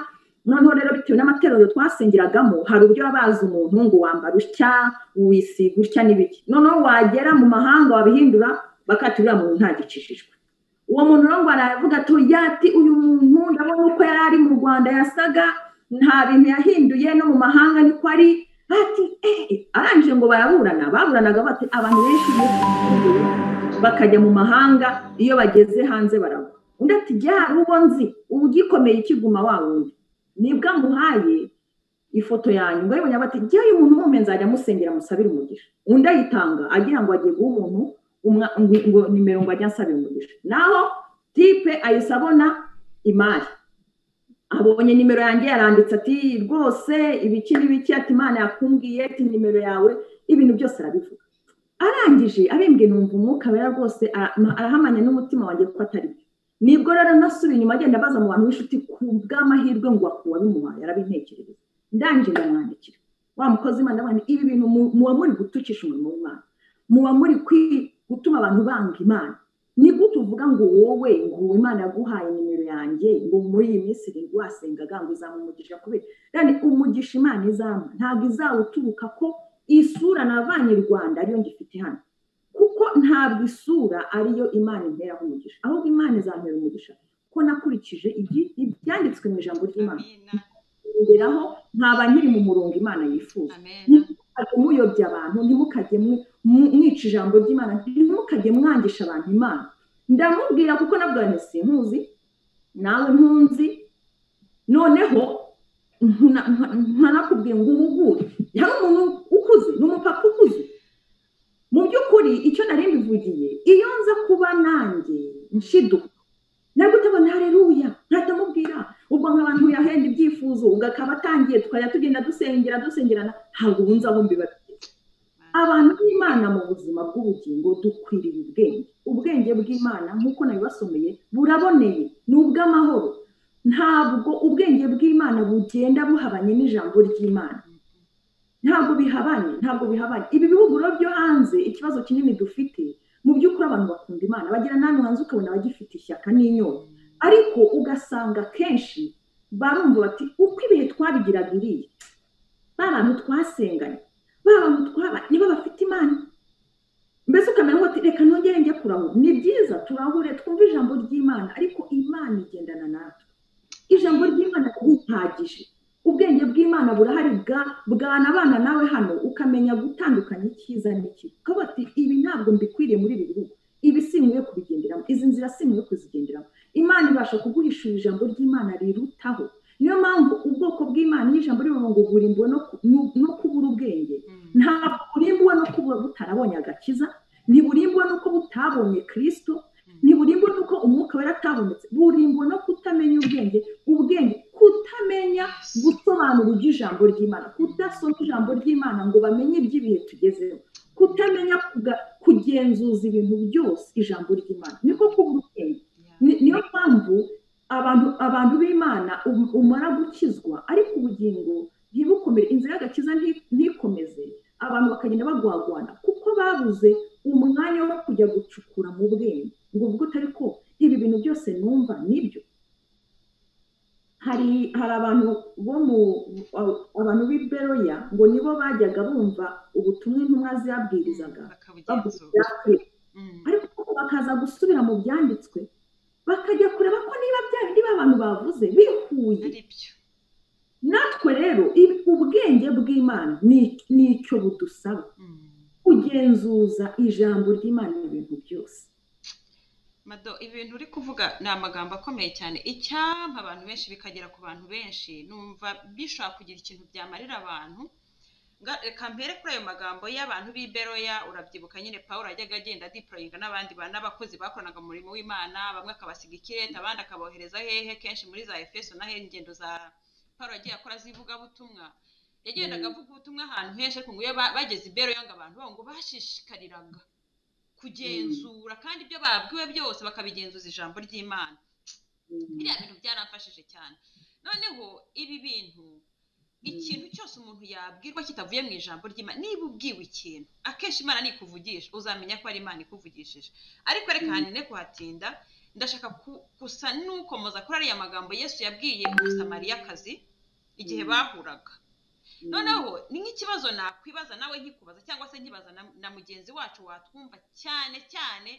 noneho rero bitewe n'amatorero twasengeragamo hari uburyo bazi umuntu ngo wambara utya wisiga utya n'ibiki noneho wagera mu mahanga wabihindura bakaturira mu ntagicishijwe uwo muntu rero ngo aravuga ati uyu muntu ndabona uko yari ari mu rwanda yasaga nta bintu yahinduye no mu mahanga niko ari ati arangije ngo baraburana baburanaga bati abantu benshi bakajya mu mahanga iyo bageze hanze baragwa undi ati jya hari uwo nzi ugikomeye ikiguma wa wundi nibwo amuhaye ifoto yanyu ngo ayibonye bati jya uyu muntu mume nzajya amusengera musabire umugisha undi ayitanga agira ngo agiye guha umuntu ngo nimero ngo ajya asabira umugisha naho tipe ayisabona imari abonye nimero yanjye yaranditse ati rwose ibiki n'ibiki ati imana yakumbwiye ati nimero yawe ibintu byose arabivuga arangije abembwe numva umwuka wera rwose arahamanya n'umutima wanjye ko atari byo nibwo rero nasubiye inyuma agenda abaza mu bantu b'inshuti ku bw'amahirwe ngo wabimuhaye arabintekerereza ndangije ndamwandikira wa mukozi imana abantu ibi bintu muba muri gutukisha umurimo w'imana muba muri gutuma abantu banga imana ni gute uvuga ngo wowe ngo imana yaguhaye nimero yanjye ngo muri iyi minsi irindwi wasengaga ngo izamumugisha kubera yani umugisha imana izamu ntabwo izawuturuka ko isura navanye i rwanda ariyo ngifite hano kuko ntabwo isura ariyo imana imperaho umugisha ahubwo imana izampera umugisha ko nakurikije ibyanditswe mu ijambo ry'imana ngeraho nkaba nkiri mu murongo imana yifuza muyobya abantu ntimukajye mwica ijambo ry'imana ntimukajye mwangisha abantu imana ndamubwira kuko nabwo si ntuzi nawe ntunzi noneho nkanakubwira ngo ubugure hari umuntu ukuze ni umupapa ukuze mu by'ukuri icyo nari mbivugiye iyo nza kuba nanjye nshiduka ntabwo utabona hareruya ntatamubwira ubwo nk'abantu yahenda ibyifuzo ugakaba atangiye tukajya tugenda dusengera dusengerana ntabwo ubunze aho mbibabwiye abantu b'imana mu buzima bw'ubugingo dukwiriye ubwenge ubwenge bw'imana nk'uko nabibasomeye buraboneye ni ubw'amahoro ntabwo ubwenge bw'imana bugenda buhabanye n'ijambo ry'imana ntabwo bihabanye ntabwo bihabanye ibi bihugu rero byo hanze ikibazo kinini dufite mu by'ukuri abantu bakunda imana bagira n'ahantu hanze ukabona bagifite ishyaka n'inyota ariko ugasanga kenshi barumva bati uko ibihe twabigiraga iriya ba bantu twasenganye ba bantu twaba nibo bafite imana mbese ukamenya ngo reka nongere njye kurahura ni byiza turahure twumve ijambo ry'imana ariko imana igendana natwe ijambo ry'imana ririhagije ubwenge bw'imana burahari bwana abana nawe hano ukamenya gutandukanya icyiza n'ikibi ukaba ati ibi ntabwo mbikwiriye muri ibi bihugu ibi si nkwiye kubigenderamo izi nzira si nkwiye kuzigenderamo imana ibasha kuguhishura ijambo ry'imana rirutaho niyo mpamvu ubwoko bw'imana iyo ijambo rivuga ngo burimbuwe no kubura ubwenge ntabwo burimbuwe no kuba butarabonye agakiza ntiburimbuwe n'uko butabonye kirisito ntiburimbuwe n'uko umwuka wera atabonetse burimbuwe no kutamenya ubwenge ubwenge kutamenya gusobanura ijambo ry'imana kudasoma ijambo ry'imana ngo bamenye iby'ibihe tugezeho kutamenya kugenzuza ibintu byose ijambo ry'imana niko kubura ubwenge niyo mpamvu abantu abantu b'imana umara gukizwa ariko ubugingo ntibukomere inzira y'agakiza ntikomeze abantu bakagenda bagwagwana kuko babuze umwanya wo kujya gucukura mu bwenge ngo ubwo utari ko ibi bintu byose numva nibyo hari hari abantu bo mu abantu b'i beroya ngo nibo bajyaga bumva ubutumwa intumwa ziyabwirizaga ariko bakaza gusubira mu byanditswe bakajya kureba ko niba bya bindi abantu bavuze bihuye natwe rero ubwenge bw'imana ni icyo budusaba kugenzuza ijambo ry'imana ibintu byose mado ibintu uri kuvuga ni amagambo akomeye cyane icyampa abantu benshi bikagera ku bantu benshi numva bishobora kugira ikintu byamarira abantu reka mbere kuri ayo magambo y'abantu b'iberoya urabyibuka nyine paul ajyaga agenda adiporoyinga n'abandi n'abakozi bakoranaga umurimo w'imana bamwe akabasiga ikirere abandi akabohereza hehe kenshi muri za efeso na ingendo za paul agiye akora z'ivugabutumwa yagendaga avuga ubutumwa ahantu henshi ariko ngo iyo bageze iberoya ngo abantu ngo bashishikariraga kugenzura kandi ibyo babwiwe byose bakabigenzuza ijambo ry'imana biriya bintu byaramfashije cyane noneho ibi bintu ikintu cyose umuntu yabwirwa kitavuye mu ijambo ry'imana niba ubwiwe ikintu akenshi imana nikuvugisha uzamenya ko ari imana ikuvugishije ariko reka hanyine kuhatinda ndashaka gusa n'ukomoza kuri ariya magambo yesu yabwiye umusamariyakazi igihe bahuraga noneho ni nk'ikibazo nakwibaza nawe nkikubaza cyangwa se nkibaza na mugenzi wacu watwumva cyane cyane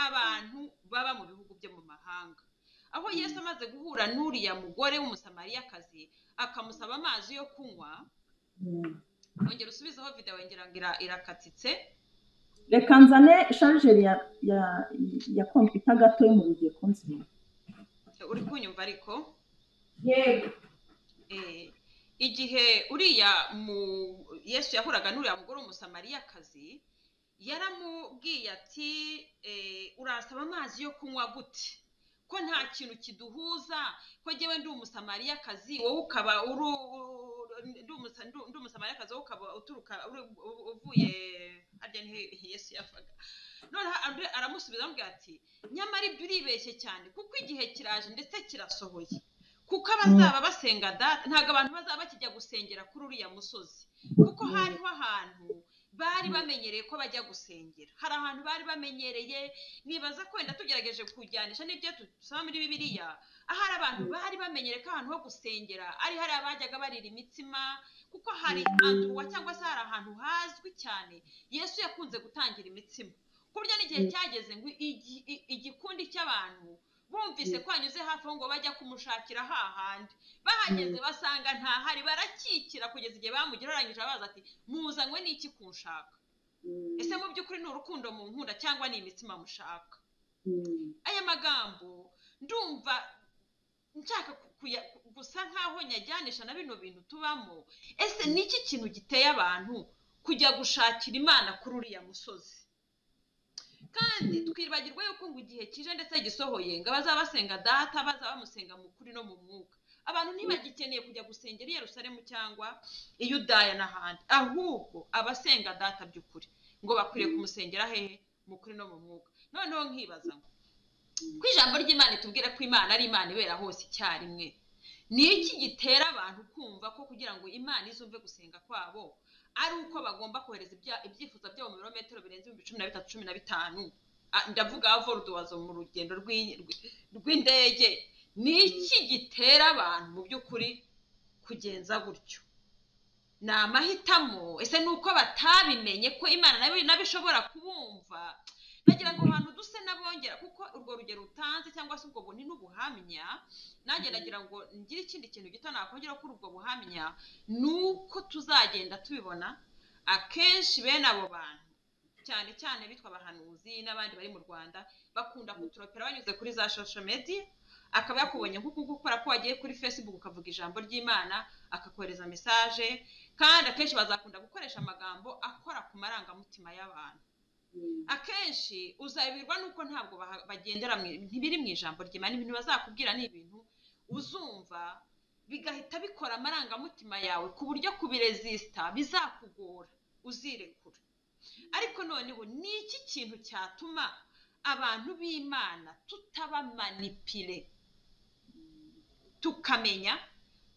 abantu baba mu bihugu byo mu mahanga aho yesu amaze guhura n'uriya mugore w'umusamariyakazi akamusaba amazi yo kunywa wongera usubizeho videwo ngira ngo irakatitse reka nzane sharijeri ya kompiyuta gato yo mu bigiye kunsiba uri kunyumva ariko yego igihe uriya mu yesu yahuraga n'uriya mugore w'umusamariyakazi yaramubwiye ati urasaba amazi yo kunywa gute ko nta kintu kiduhuza ko njyewe ndi umusamariyakazi wowe ukaba uri ndi umusamariyakazi wowe ukaba uturuka uvuye harya ni yesu yavaga noneho aramusubiza amubwira ati nyamara ibyo uribeshye cyane kuko igihe kiraje ndetse kirasohoye kuko abazaba basenga data ntabwo abantu bazaba bakijya gusengera kuri uriya musozi kuko hariho ahantu bari bamenyereye ko bajya gusengera hari ahantu bari bamenyereye nibaza wenda tugerageje kujyanisha n'ibyo dusaba muri bibiriya ahari abantu bari bamenyereye ko ahantu ho gusengera ari hariya bajyaga barira imitsima kuko hari anduwa cyangwa se hari ahantu hazwi cyane yesu yakunze gutangira imitsima ku buryo n'igihe cyageze ngo igikundi cy'abantu bumvise ko anyuze hafi aho ngo bajya kumushakira hahandi bahageze basanga ntahari barakikira kugeza igihe bamugereranyije abaza ati muzanywe n'iki kunshaka ese mu by'ukuri ni urukundo mu nkunda cyangwa ni imitsima mushaka aya magambo ndumva nshaka gusa nkaho nyajyanisha na bino bintu tubamo ese ni iki kintu giteye abantu kujya gushakira imana kuri uriya musozi kandi twibagirwa yuko ngo igihe kije ndetse gisohoye ngo abazaba basenga data bazaba bamusenga mu kuri no mu mwuka abantu ntibagikeneye kujya gusengera i Yerusalemu cyangwa i Yudaya n'ahandi ahubwo abasenga data by'ukuri ngo bakwiriye kumusengera hehe mu kuri no mu mwuka noneho nkibaza ngo ku ijambo ry'imana itubwira ko imana ari imana ibera hose icyarimwe ni iki gitera abantu kumva ko kugira ngo imana izumve gusenga kwabo ari uko bagomba kohereza ibya- ibyifuzo byabo mu birometero birenze ibihumbi cumi na bitatu cumi na bitanu Ah, ndavuga voruduwazo mu rugendo rw'i- rw- rw'indege ni iki gitera abantu mu by'ukuri kugenza gutyo ni amahitamo ese ni uko batabimenye ko imana nayo nayo ishobora kubumva nagira ngo abantu duse n'abongera kuko urwo rugero utanze cyangwa se ubwo buntu n'ubuhamya nanjye nagira ngo ngire ikindi kintu gito nakongera kuri ubwo buhamya ni uko tuzagenda tubibona akenshi bene abo bantu cyane cyane bitwa abahanuzi n'abandi bari mu rwanda bakunda kuturopera banyuze kuri za social media akaba yakubonye nk'uku nguku kubera ko wagiye kuri facebook ukavuga ijambo ry'imana akakohereza mesaje kandi akenshi bazakunda gukoresha amagambo akora ku marangamutima y'abantu akenshi uzabirwa nuko ntabwo baha- bagendera mu- ntibiri mu ijambo ry'imana ibintu bazakubwira ni ibintu uzumva bigahita bikora amarangamutima yawe ku buryo kubiresisita bizakugora uzirekura ariko noneho ni iki kintu cyatuma abantu b'imana tutabamanipire tukamenya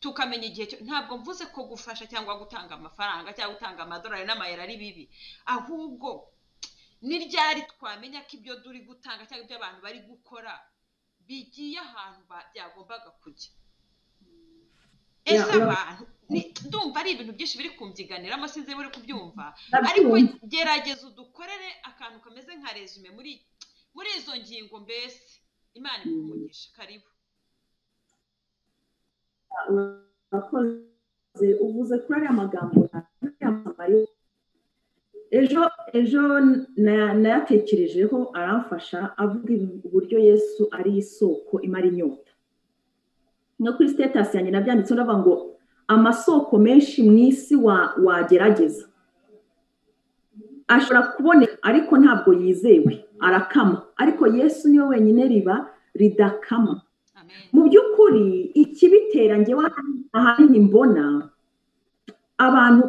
tukamenya igihe cyo ntabwo mvuze ko gufasha cyangwa gutanga amafaranga cyangwa gutanga amadolari n'amayero ari bibi ahubwo ni ryari twamenya ko ibyo turi gutanga cyangwa ibyo abantu bari gukora bigiye ahantu ba- byagombaga kujya ese Ya, ya. abantu ni- ndumva ari ibintu byinshi biri kumvyiganiramo sinzi niba uri kubyumva ariko ndabyumva gerageza udukorere akantu kameze nka resume muri muri izo ngingo mbese imana Mm. ikumugisha karibu urakoze uvuze kuri ariya magambo yamamare ejo ejo na- nayatekerejeho aramfasha avuga ibi- uburyo yesu ari isoko imara inyota no kuri sitatasi yanjye nabyanditseho ndavuga ngo amasoko menshi mu isi wa- wagerageza ashobora kuboneka ariko ntabwo yizewe arakama ariko yesu niwe wenyine riba ridakama amen mu by'ukuri ikibitera njyewe ahanini mbona abantu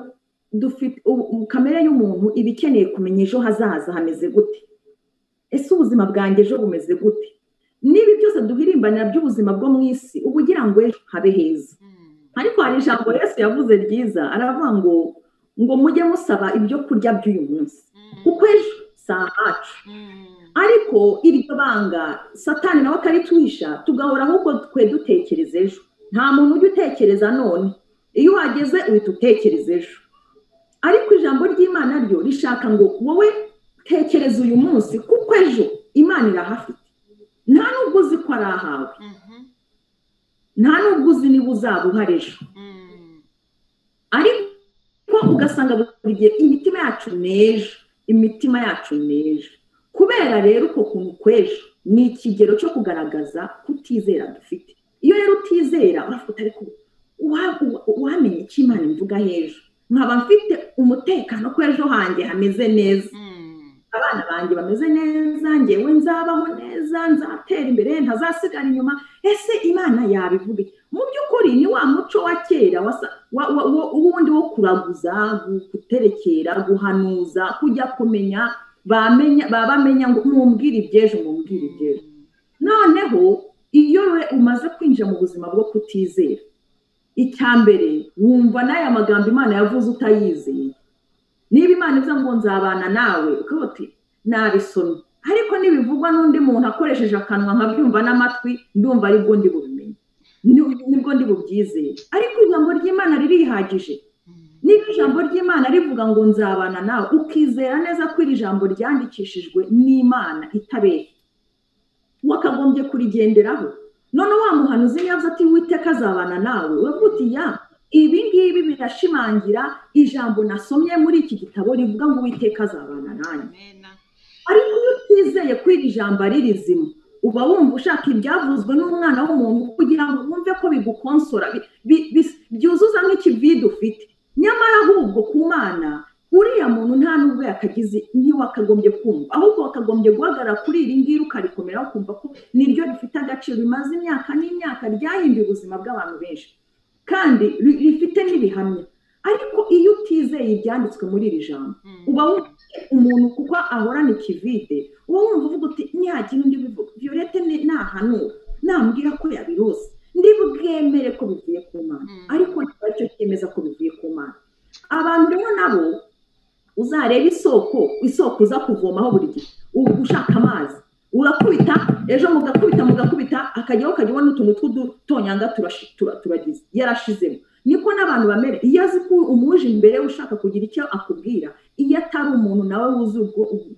dufite ubu- ubu kamere y'umuntu iba ikeneye kumenya ejo hazaza hameze gute ese ubuzima bwanjye ejo bumeze gute niba byose duhirimbanira by'ubuzima bwo mu isi uba ugira ngo ejo habe heza Mm. ariko hari ijambo yesu yavuze ryiza aravuga ngo ngo mujye musaba ibyo kurya by'uyu munsi Mm. kuko ejo si ahacu Mm. ariko iryo banga satani nawe akarituhisha tugahora ahubwo twe dutekereza ejo nta muntu ujya utekereza none iyo uhageze uhita utekereza ejo ariko ijambo ry'imana ryo rishaka ngo wowe tekereza uyu munsi kuko ejo imana irahafite nta n'ubwo uzi ko ari ahawe Mhm. nta n'ubwo uzi niba uzaba uhari ejo Mm. ariko ugasanga buri gihe imitima yacu n'ejo imitima yacu n'ejo kubera rero uko kuntu kw'ejo ni ikigero cyo kugaragaza kutizera dufite iyo rero utizera uravuga uti ariko uwa- uwa- uwamenye icyo imana imvuga h'ejo nkaba mfite umutekano ko ejo hanjye hameze neza Mm. abana banjye bameze neza ngewe nzabaho neza nzatera imbere ntazasigara inyuma ese imana yabivuga iki? mu by'ukuri ni wa muco wa kera wasa- wa- wa- wo- w'ubundi wo kuraguza gu- guterekera guhanuza kujya kumenya bamenya baba bamenya ngo mumbwire iby'ejo mumbwire iby'ejo noneho iyo we umaze kwinjira mu buzima bwo kutizera icya mbere wumva n'aya magambo imana yavuze utayizeye niba imana ivuze ngo nzabana nawe ukaba uti nabisomye ariko nibivugwa n'undi muntu akoresheje akanwa nkabyumva n'amatwi ndumva aribwo ndi bubimenye Ni- nibwo ndi bubyizeye ariko ijambo ry'imana ririhagije Mm. niba ijambo ry'imana rivuga ngo nzabana nawe ukizera neza ko iri jambo ryandikishijwe n'imana itabeshya wakagombye kurigenderaho none wa muhanuzi niyo avuze ati witeka azabana nawe uravuga uti ya ibi ngibi birashimangira ijambo nasomye muri iki gitabo rivuga ngo uwiteka azabana nanjye Amena. ariko iyo utizeye ko iri jambo ari rizima uba wumva ushaka ibyavuzwe n'umwana w'umuntu kugira ngo wumve ko bigukonsora bi- bi- bi- byuzuza nk'ikivide ufite nyamara ahubwo ku mana uriya muntu nta n'ubwo yakagize ntiwakagombye kumva ahubwo wakagombye guhagarara kuri iri ngiri ukarikomeraho ukumva ko niryo rifite agaciro rimaze imyaka n'imyaka ryahinduye ubuzima bw'abantu benshi kandi ri- rifite n'ibihamya ariko iyo utizeye ibyanditswe muri iri jambo Mm. uba wumva umuntu kuko ahorana ikivide uba wumva uvuga uti ntiyagira undi bivuga violette ni- nahanura nambwira ko yabirose ndi bwemere ko bivuye ku mana Mm. ariko ntabwo aricyo cyemeza ko bivuye ku mana abantu rero nabo uzareba isoko isoko uza kuvomaho buri gihe ushaka amazi urakubita ejo mugakubita mugakubita akajyaho ukajyaho n'utuntu tw'udutonyanga turagize yarashizemo niko n'abantu bamera iyo azi ko umuje imbere ushaka kugira icyo akubwira iyo atari umuntu nawe wuzi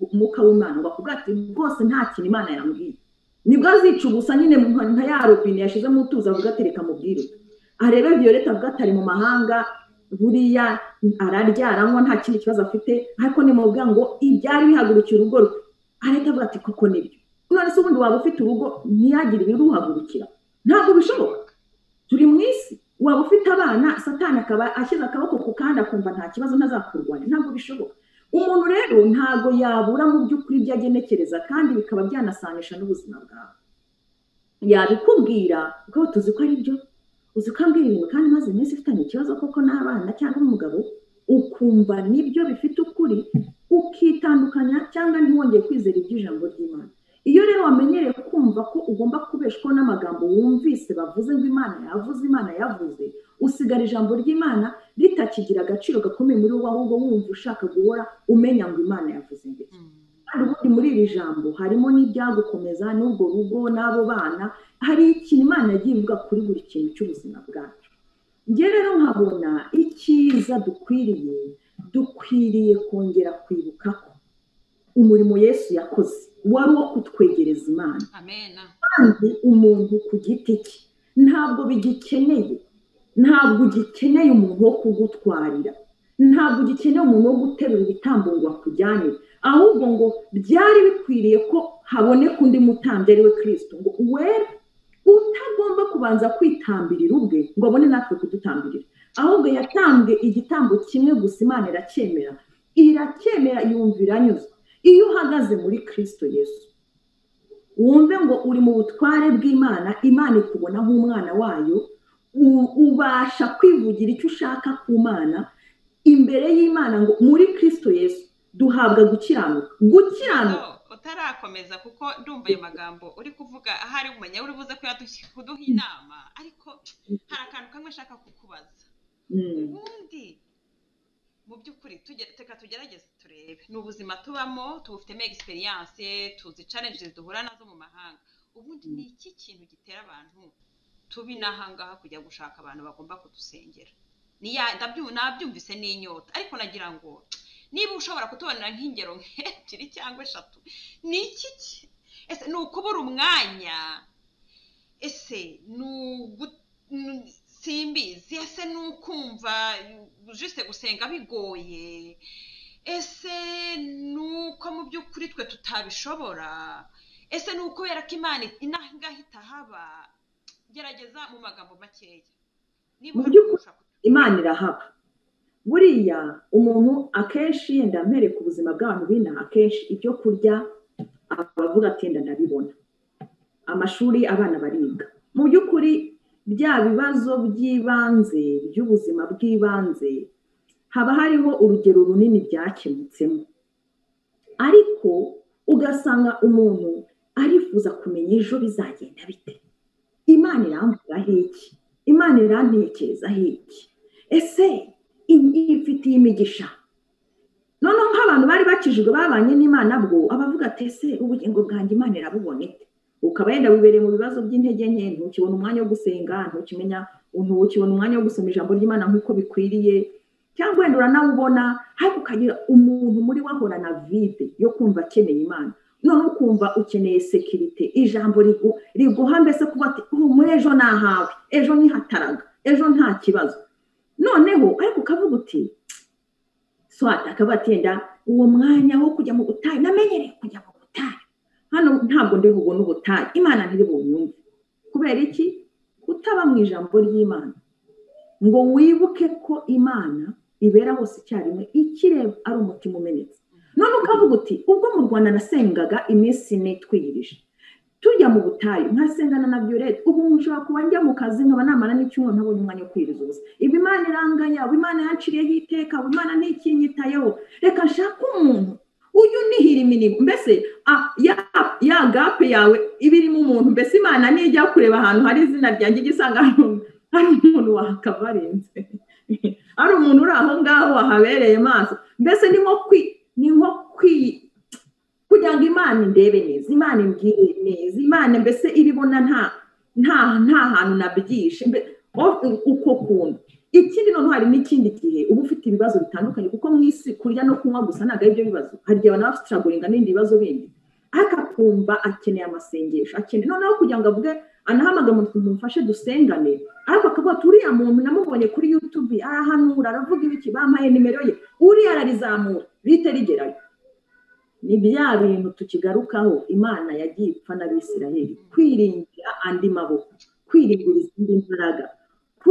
umwuka w'imana ngo akubwira ati rwose nta kintu imana yambwiye nibwo azica ubusa nyine nka ya robine yashyizemo utuzi avuga ati reka mubwire arebe violette avuga ati ari mu mahanga buriya ararya aranywa nta kindi kibazo afite ariko ni mu ngo ibyari bihagurukira urugo rwe arahita avuga ati koko nibyo none se ubundi waba ufite urugo ntiyagire ibiruhagurukira ntabwo bishoboka turi mu isi waba ufite abana satani akaba ashyize akaboko ku kandi akumva nta kibazo ntazakurwanya ntabwo bishoboka umuntu rero ntabwo yabura mu by'ukuri ibyo agenekereza kandi bikaba byanasanisha n'ubuzima bwawe yabikubwira ukaba tuzi ko ari byo uzi ko ambwira ibintu kandi maze iminsi ifitanye ikibazo koko n'abana cyangwa umugabo ukumva nibyo bifite ukuri ukitandukanya cyangwa ntiwongere kwizera iby'ijambo ry'imana iyo rero wamenyereye kumva ko ugomba kubeshwaho n'amagambo wumvise bavuze ngo imana yavuze imana yavuze usigara ijambo ry'imana ritakigira agaciro gakomeye muri wowe ahubwo wumva ushaka guhora umenya ngo imana yavuze ndetse kandi ubundi muri iri jambo harimo n'ibyagukomeza n'ubwo rugo n'abo bana hari ikintu imana yagiye ivuga kuri buri kintu cy'ubuzima bwacu njye rero nkabona icyiza dukwiriye dukwiriye kongera kwibuka ko umurimo yesu yakoze wari uwo kutwegereza imana kandi umuntu ku giti cye ntabwo bigikeneye ntabwo ugikeneye umuntu wo kugutwarira ntabwo ugikeneye umuntu wo guterura ibitambo ngo akujyanire ahubwo ngo byari bikwiriye ko haboneka undi mutambyi ari we kirisito ngo wera utagomba kubanza kwitambirira ubwe ngo abone natwe kudutambirira ahubwo yatambwe igitambo kimwe gusa imana iracyemera iracyemera yumva iranyuzwe iyo uhagaze muri kirisito yesu wumve ngo uri mu butware bw'imana imana ikubona nk'umwana wayo ubasha kwivugira icyo ushaka ku mana imbere y'imana ngo muri kirisito yesu duhabwa gukiranuka gukiranuka utarakomeza kuko ndumva ayo magambo uri kuvuga ahari umenya uri buze kuduha inama ariko hari akantu kamwe ashaka kukubaza ubundi mu by'ukuri reka tugerageze turebe ni ubuzima tubamo tubufitemo egisperiyanse tuzi challenges duhura nazo mu mahanga ubundi ni iki kintu gitera abantu tubi n'ahangaha kujya gushaka abantu bagomba kudusengera nabyumvise n'inyota ariko nagira ngo niba ushobora kutubonera nk'ingero nk'ebyiri cyangwa eshatu ni iki ese ni ukubura umwanya ese ni simbizi ese ni ukumva jise gusenga bigoye ese ni uko mu by'ukuri twe tutabishobora ese ni ukubera ko imana inahangaha itahaba gerageza mu magambo makeya mu by'ukuri imana irahaba buriya umuntu akenshi yenda mpereka ubuzima bw'abantu b'inaha akenshi ibyo kurya abavuga ati yenda ndabibona amashuri abana bariga mu by'ukuri bya bibazo by'ibanze by'ubuzima bw'ibanze haba hariho urugero runini byakemutsemo ariko ugasanga umuntu arifuza kumenya ejo bizagenda bite imana iramvugaho iki imana irantekerezaho iki ese ifitiye imigisha noneho nk'abantu bari bakijijwe babanye n'imana bwo abavuga ati ese ubugingo bwanjye imana irabubona ite ukaba yenda wibereye mu bibazo by'intege nke ntukibona umwanya wo gusenga ntukimenya ntukibona umwanya wo gusoma ijambo ry'imana nk'uko bikwiriye cyangwa wenda uranawubona ariko ukagira umuntu muri wahorana vide yo kumva akeneye imana none ukumva ukeneye sekirite ijambo riguha mbese kuba ati muri ejo nahawe ejo ntihataraga ejo nta kibazo noneho ariko ukavuga uti swata akavuga ati yenda uwo mwanya wo kujya mu butayu namenyereye kujya mu butayu hano ntabwo ndi bubone ubutayu imana ntiri bunyumve kubera iki kutaba mu ijambo ry'imana ngo wibuke ko imana ibera hose icyarimwe ikireba ari umutima umenetse none ukavuga uti ubwo mu rwanda nasengaga iminsi ine twiyirije tujya mu butayu nkasengana na violette ubu nshobora kuba njya mu kazi nkaba namara n'icyumweru ntabonye umwanya wo kwiriza ubusa iba imana iranganya uba imana yanciriyeho iteka uba imana ntikinyitayeho reka nshake umuntu ujye unihira iminimo mbese ya gape yawe iba irimo umuntu mbese imana nijya kureba ahantu hari izina ryanjye igisanga hari umuntu wakabarenze ari umuntu uri aho ngaho wahabereye maso mbese ni nko kwi ni nko kwi kugira ngo imana indebe neza imana imbwire neza imana mbese iribona nta nta nta hantu nabyishe mbe- o- uko kuntu ikindi noneho hari n'ikindi gihe uba ufite ibibazo bitandukanye kuko mu isi kurya no kunywa gusa ntabwo ari byo bibazo hari igihe abantu baba bafite n'ibindi bibazo bindi ariko akumva akeneye amasengesho akeneye noneho kugira ngo avuge anahamagara umuntu tumufashe dusengane ariko akavuga ati uriya muntu namubonye kuri yutubi arahanura aravuga ibiki bampaye nimero ye uriya ararizamura rihita rigerayo ni bya bintu tukigarukaho imana yagiye ipfa n'abisirayeli kwiringira andi maboko kwiringira izindi mbaraga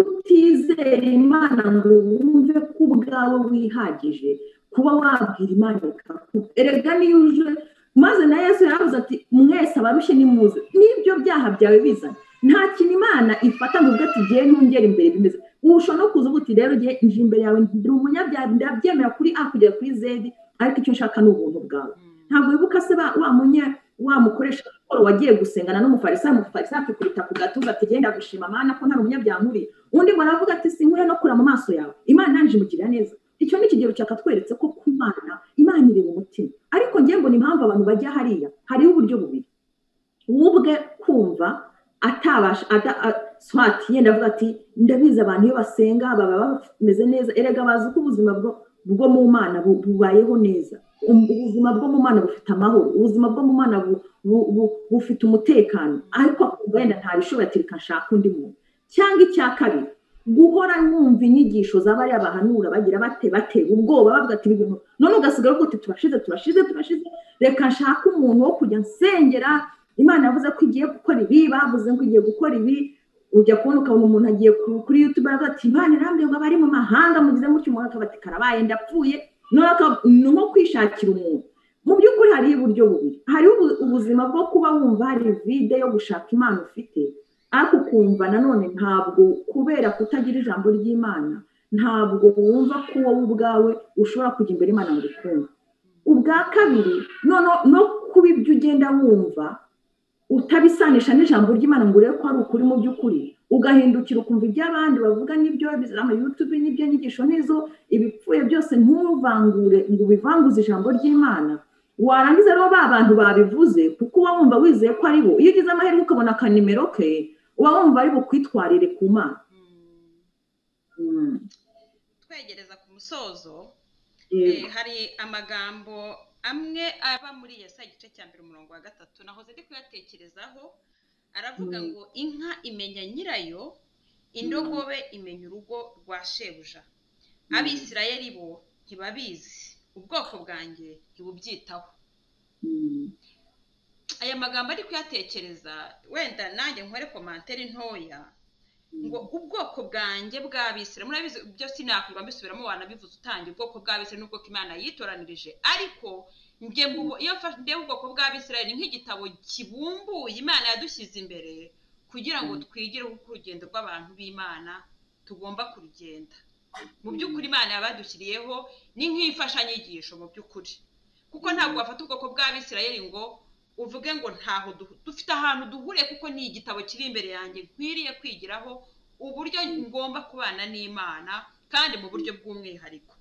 kutizera imana ngo wumve ko ubwawe wihagije kuba wabwira imana ikakuba erega niyo uje maze na yesu yaravuze ati mwese abarushye nimuze n'ibyo byaha byawe bizana nta kintu imana ifata ngo ubwo tugiye ntungera imbere bimeze urusha no kuza uba uti rero ngiye nje imbere yawe ndi umunyabyaha ndabyemera kuri a kugera kuri zedi ariko icyo nshaka ni ubuntu bwawe ntabwo wibuka se ba- wa munya wa mukoresha siporo wagiye gusengana n'umufarisayo umufarisayo akikubita ku gatuza ati genda gushima mana ko nta n'umunyabyaha nkuriye undi muntu aravuga ati sinkure no kura mu maso yawe imana yanjye imugirira neza icyo ni ikigero cyakatweretse ko ku mana imana ireba umutima ariko njye mbona impamvu abantu bajya hariya hariho uburyo bubiri ubwe kumva atabasha ada- a- swati yenda avuga ati ndabizi abantu iyo basenga baba bameze neza erega bazi ko ubuzima bwo bwo mu mana bu- bubayeho neza Um- ubuzima bwo mu mana bufite amahoro ubuzima bwo mu mana bu- bu- bu- bufite umutekano ariko akumva wenda ntabishobora ati reka nshaka undi muntu cyangwa icya kabiri guhora wumva inyigisho z'abariya bahanura bagira bate batera ubwoba bavuga ati ibintu none ugasigara uvuga uti turashize turashize turashize reka nshake umuntu wo kujya nsengera imana yavuze ko igiye gukora ibi bavuze ngo igiye gukora ibi ujya kubona ukabona umuntu agiye ku- kuri youtube aravuga ati imana irambwira ngo abari mu mahanga mugize mutyo umuntu akaba ati karabaye ndapfuye none aka- ni nko kwishakira umuntu mu by'ukuri hariho uburyo bubiri hariho ubu- ubuzima bwo kuba wumva hari vide yo gushaka imana ufite ariko ukumva nanone ntabwo kubera kutagira ijambo ry'imana ntabwo wumva ko wowe ubwawe ushobora kujya imbere imana mu rukundo ubwa kabiri noneho no kuba ibyo ugenda wumva utabisanisha n'ijambo ry'imana ngo urebe ko ari ukuri mu by'ukuri ugahindukira ukumva iby'abandi bavuga n'ibyo ama yutubi n'ibyo nyigisho n'izo ibipfuye byose ntuvangure ngo ubivanguze ijambo ry'imana warangiza rero ba bantu babivuze kuko uba wumva wizeye ko ari bo iyo ugize amahirwe ukabona akanimero ke uba wumva ari bukwitwarire ku mana Mm. twegereza ku musozo Yego. Eh, hari amagambo amwe aba muri yesa igice cya mbere umurongo wa gatatu nahoze ndi kuyatekerezaho aravuga Mm. ngo inka imenya nyirayo indogobe imenya urugo rwa shebuja Mm. abisirayeli bo ntibabizi ubwoko bwanjye ntibubyitaho Mm. aya magambo ari kuyatekereza wenda nanjye nkore komantere ntoya ngo ubwoko bwanjye bw'abisirayeli murabizi byo sinakwirwa mbisubiramo wanabivuze utangiye ubwoko bw'abisirayeli n'ubwoko imana yitoranirije ariko njye mbubo iyo mfashe ndeba ubwoko bw'abisirayeli ni nk'igitabo kibumbuye imana yadushyize imbere kugira ngo Mm. twigireho uko urugendo rw'abantu b'imana tugomba kurugenda mu by'ukuri imana yabadushyiriyeho ni nk'imfashanyigisho mu by'ukuri kuko ntabwo wafata ubwoko bw'abisirayeli ngo uvuge ngo ntaho duhu- dufite ahantu duhuriye kuko ni igitabo kiri imbere yanjye nkwiriye kwigiraho uburyo ngomba kubana n'imana kandi mu buryo bw'umwihariko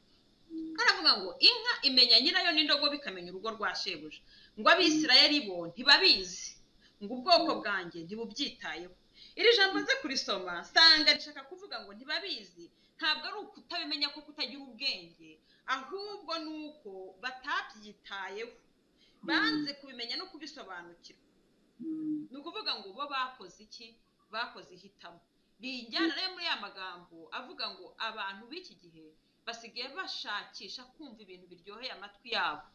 aravuga ngo inka imenya nyirayo n'indogobe ikamenya urugo rwa shebuja ngo abisirayeli bo ntibabizi ngo ubwoko bwanjye ntibubyitayeho iri jambo nze kurisoma nsanga rishaka kuvuga ngo ntibabizi ntabwo ari ukutabimenya ko kutagira ubwenge ahubwo ni uko batabyitayeho banze kubimenya no kubisobanukirwa Mm. ni ukuvuga ngo bo bakoze iki bakoze ihitamo bijyana rero muri ya magambo avuga ngo abantu b'iki gihe basigaye bashakisha kumva ibintu biryoheye amatwi yabo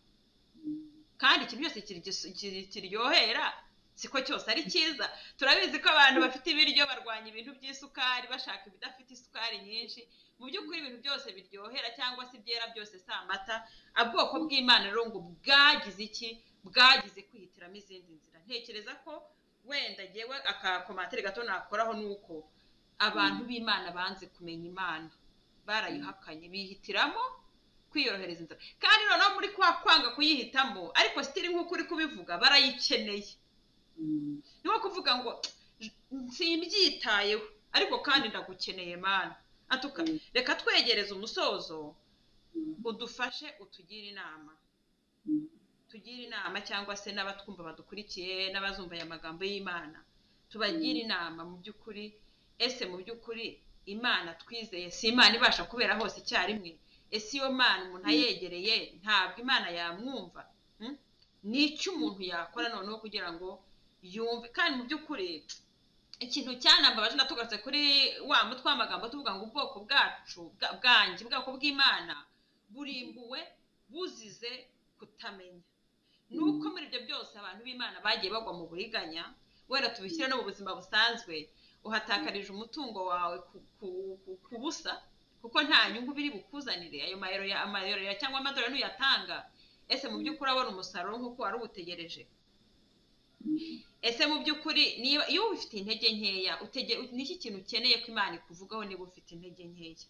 kandi ikintu cyose kiri- kiri- kiryohera siko cyose ari cyiza turabizi ko abantu bafite ibiryo barwanya ibintu by'isukari bashaka ibidafite isukari nyinshi mu by'ukuri ibintu byose biryohera cyangwa se ibyera byose si amata ubwoko bw'imana rero ngo bwagize iki bwagize kwihitiramo izindi nzira ntekereza ko wenda ngewe akakomatire gato nakoraho ni uko abantu b'imana banze kumenya imana barayihakanye bihitiramo kwiyorohereza inzira kandi noneho muri kwa kwanga kuyihitamo ariko sitiri nk'uko uri kubivuga barayikeneye Mm. ni nko kuvuga ngo simbyitayeho ariko kandi ndagukeneye mana atuka reka twegereze umusozo udufashe utugire inama tugire inama cyangwa se n'abatwumva badukurikiye n'abazumva aya magambo y'imana tubagire inama mu by'ukuri ese mu by'ukuri imana twizeye si imana ibasha kubera hose icyarimwe ese iyo mana umuntu ayegereye ntabwo imana yamwumva ni icyo umuntu yakora noneho kugira ngo yumve kandi mu by'ukuri ikintu cyanambabaje natugatse kuri wa mutwe w'amagambo tuvuga ngo ubwoko bwacu bwanjye ubwoko bw'imana burimbuwe buzize kutamenya ni uko muri ibyo byose abantu b'imana bagiye bagwa mu buriganya wenda tubishyire no mu buzima busanzwe uhatakarije umutungo wawe ku busa kuko nta nyungu biri bukuzanire ayo mayero cyangwa amadorari n'uyatanga ese mu by'ukuri abona umusaruro nk'uko wari uwutegereje ese mu by'ukuri iyo ufite intege nkeya n'iki kintu ukeneye ko imana ikuvugaho niba ufite intege nkeya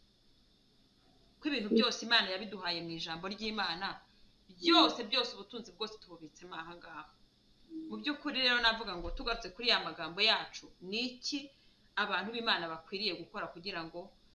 ko ibintu byose imana yabiduhaye mu ijambo ry'imana byose byose ubutunzi bwose tububitsemo aha ngaha mu by'ukuri rero navuga ngo tugarutse kuri ya magambo yacu ni iki abantu b'imana bakwiriye gukora kugira ngo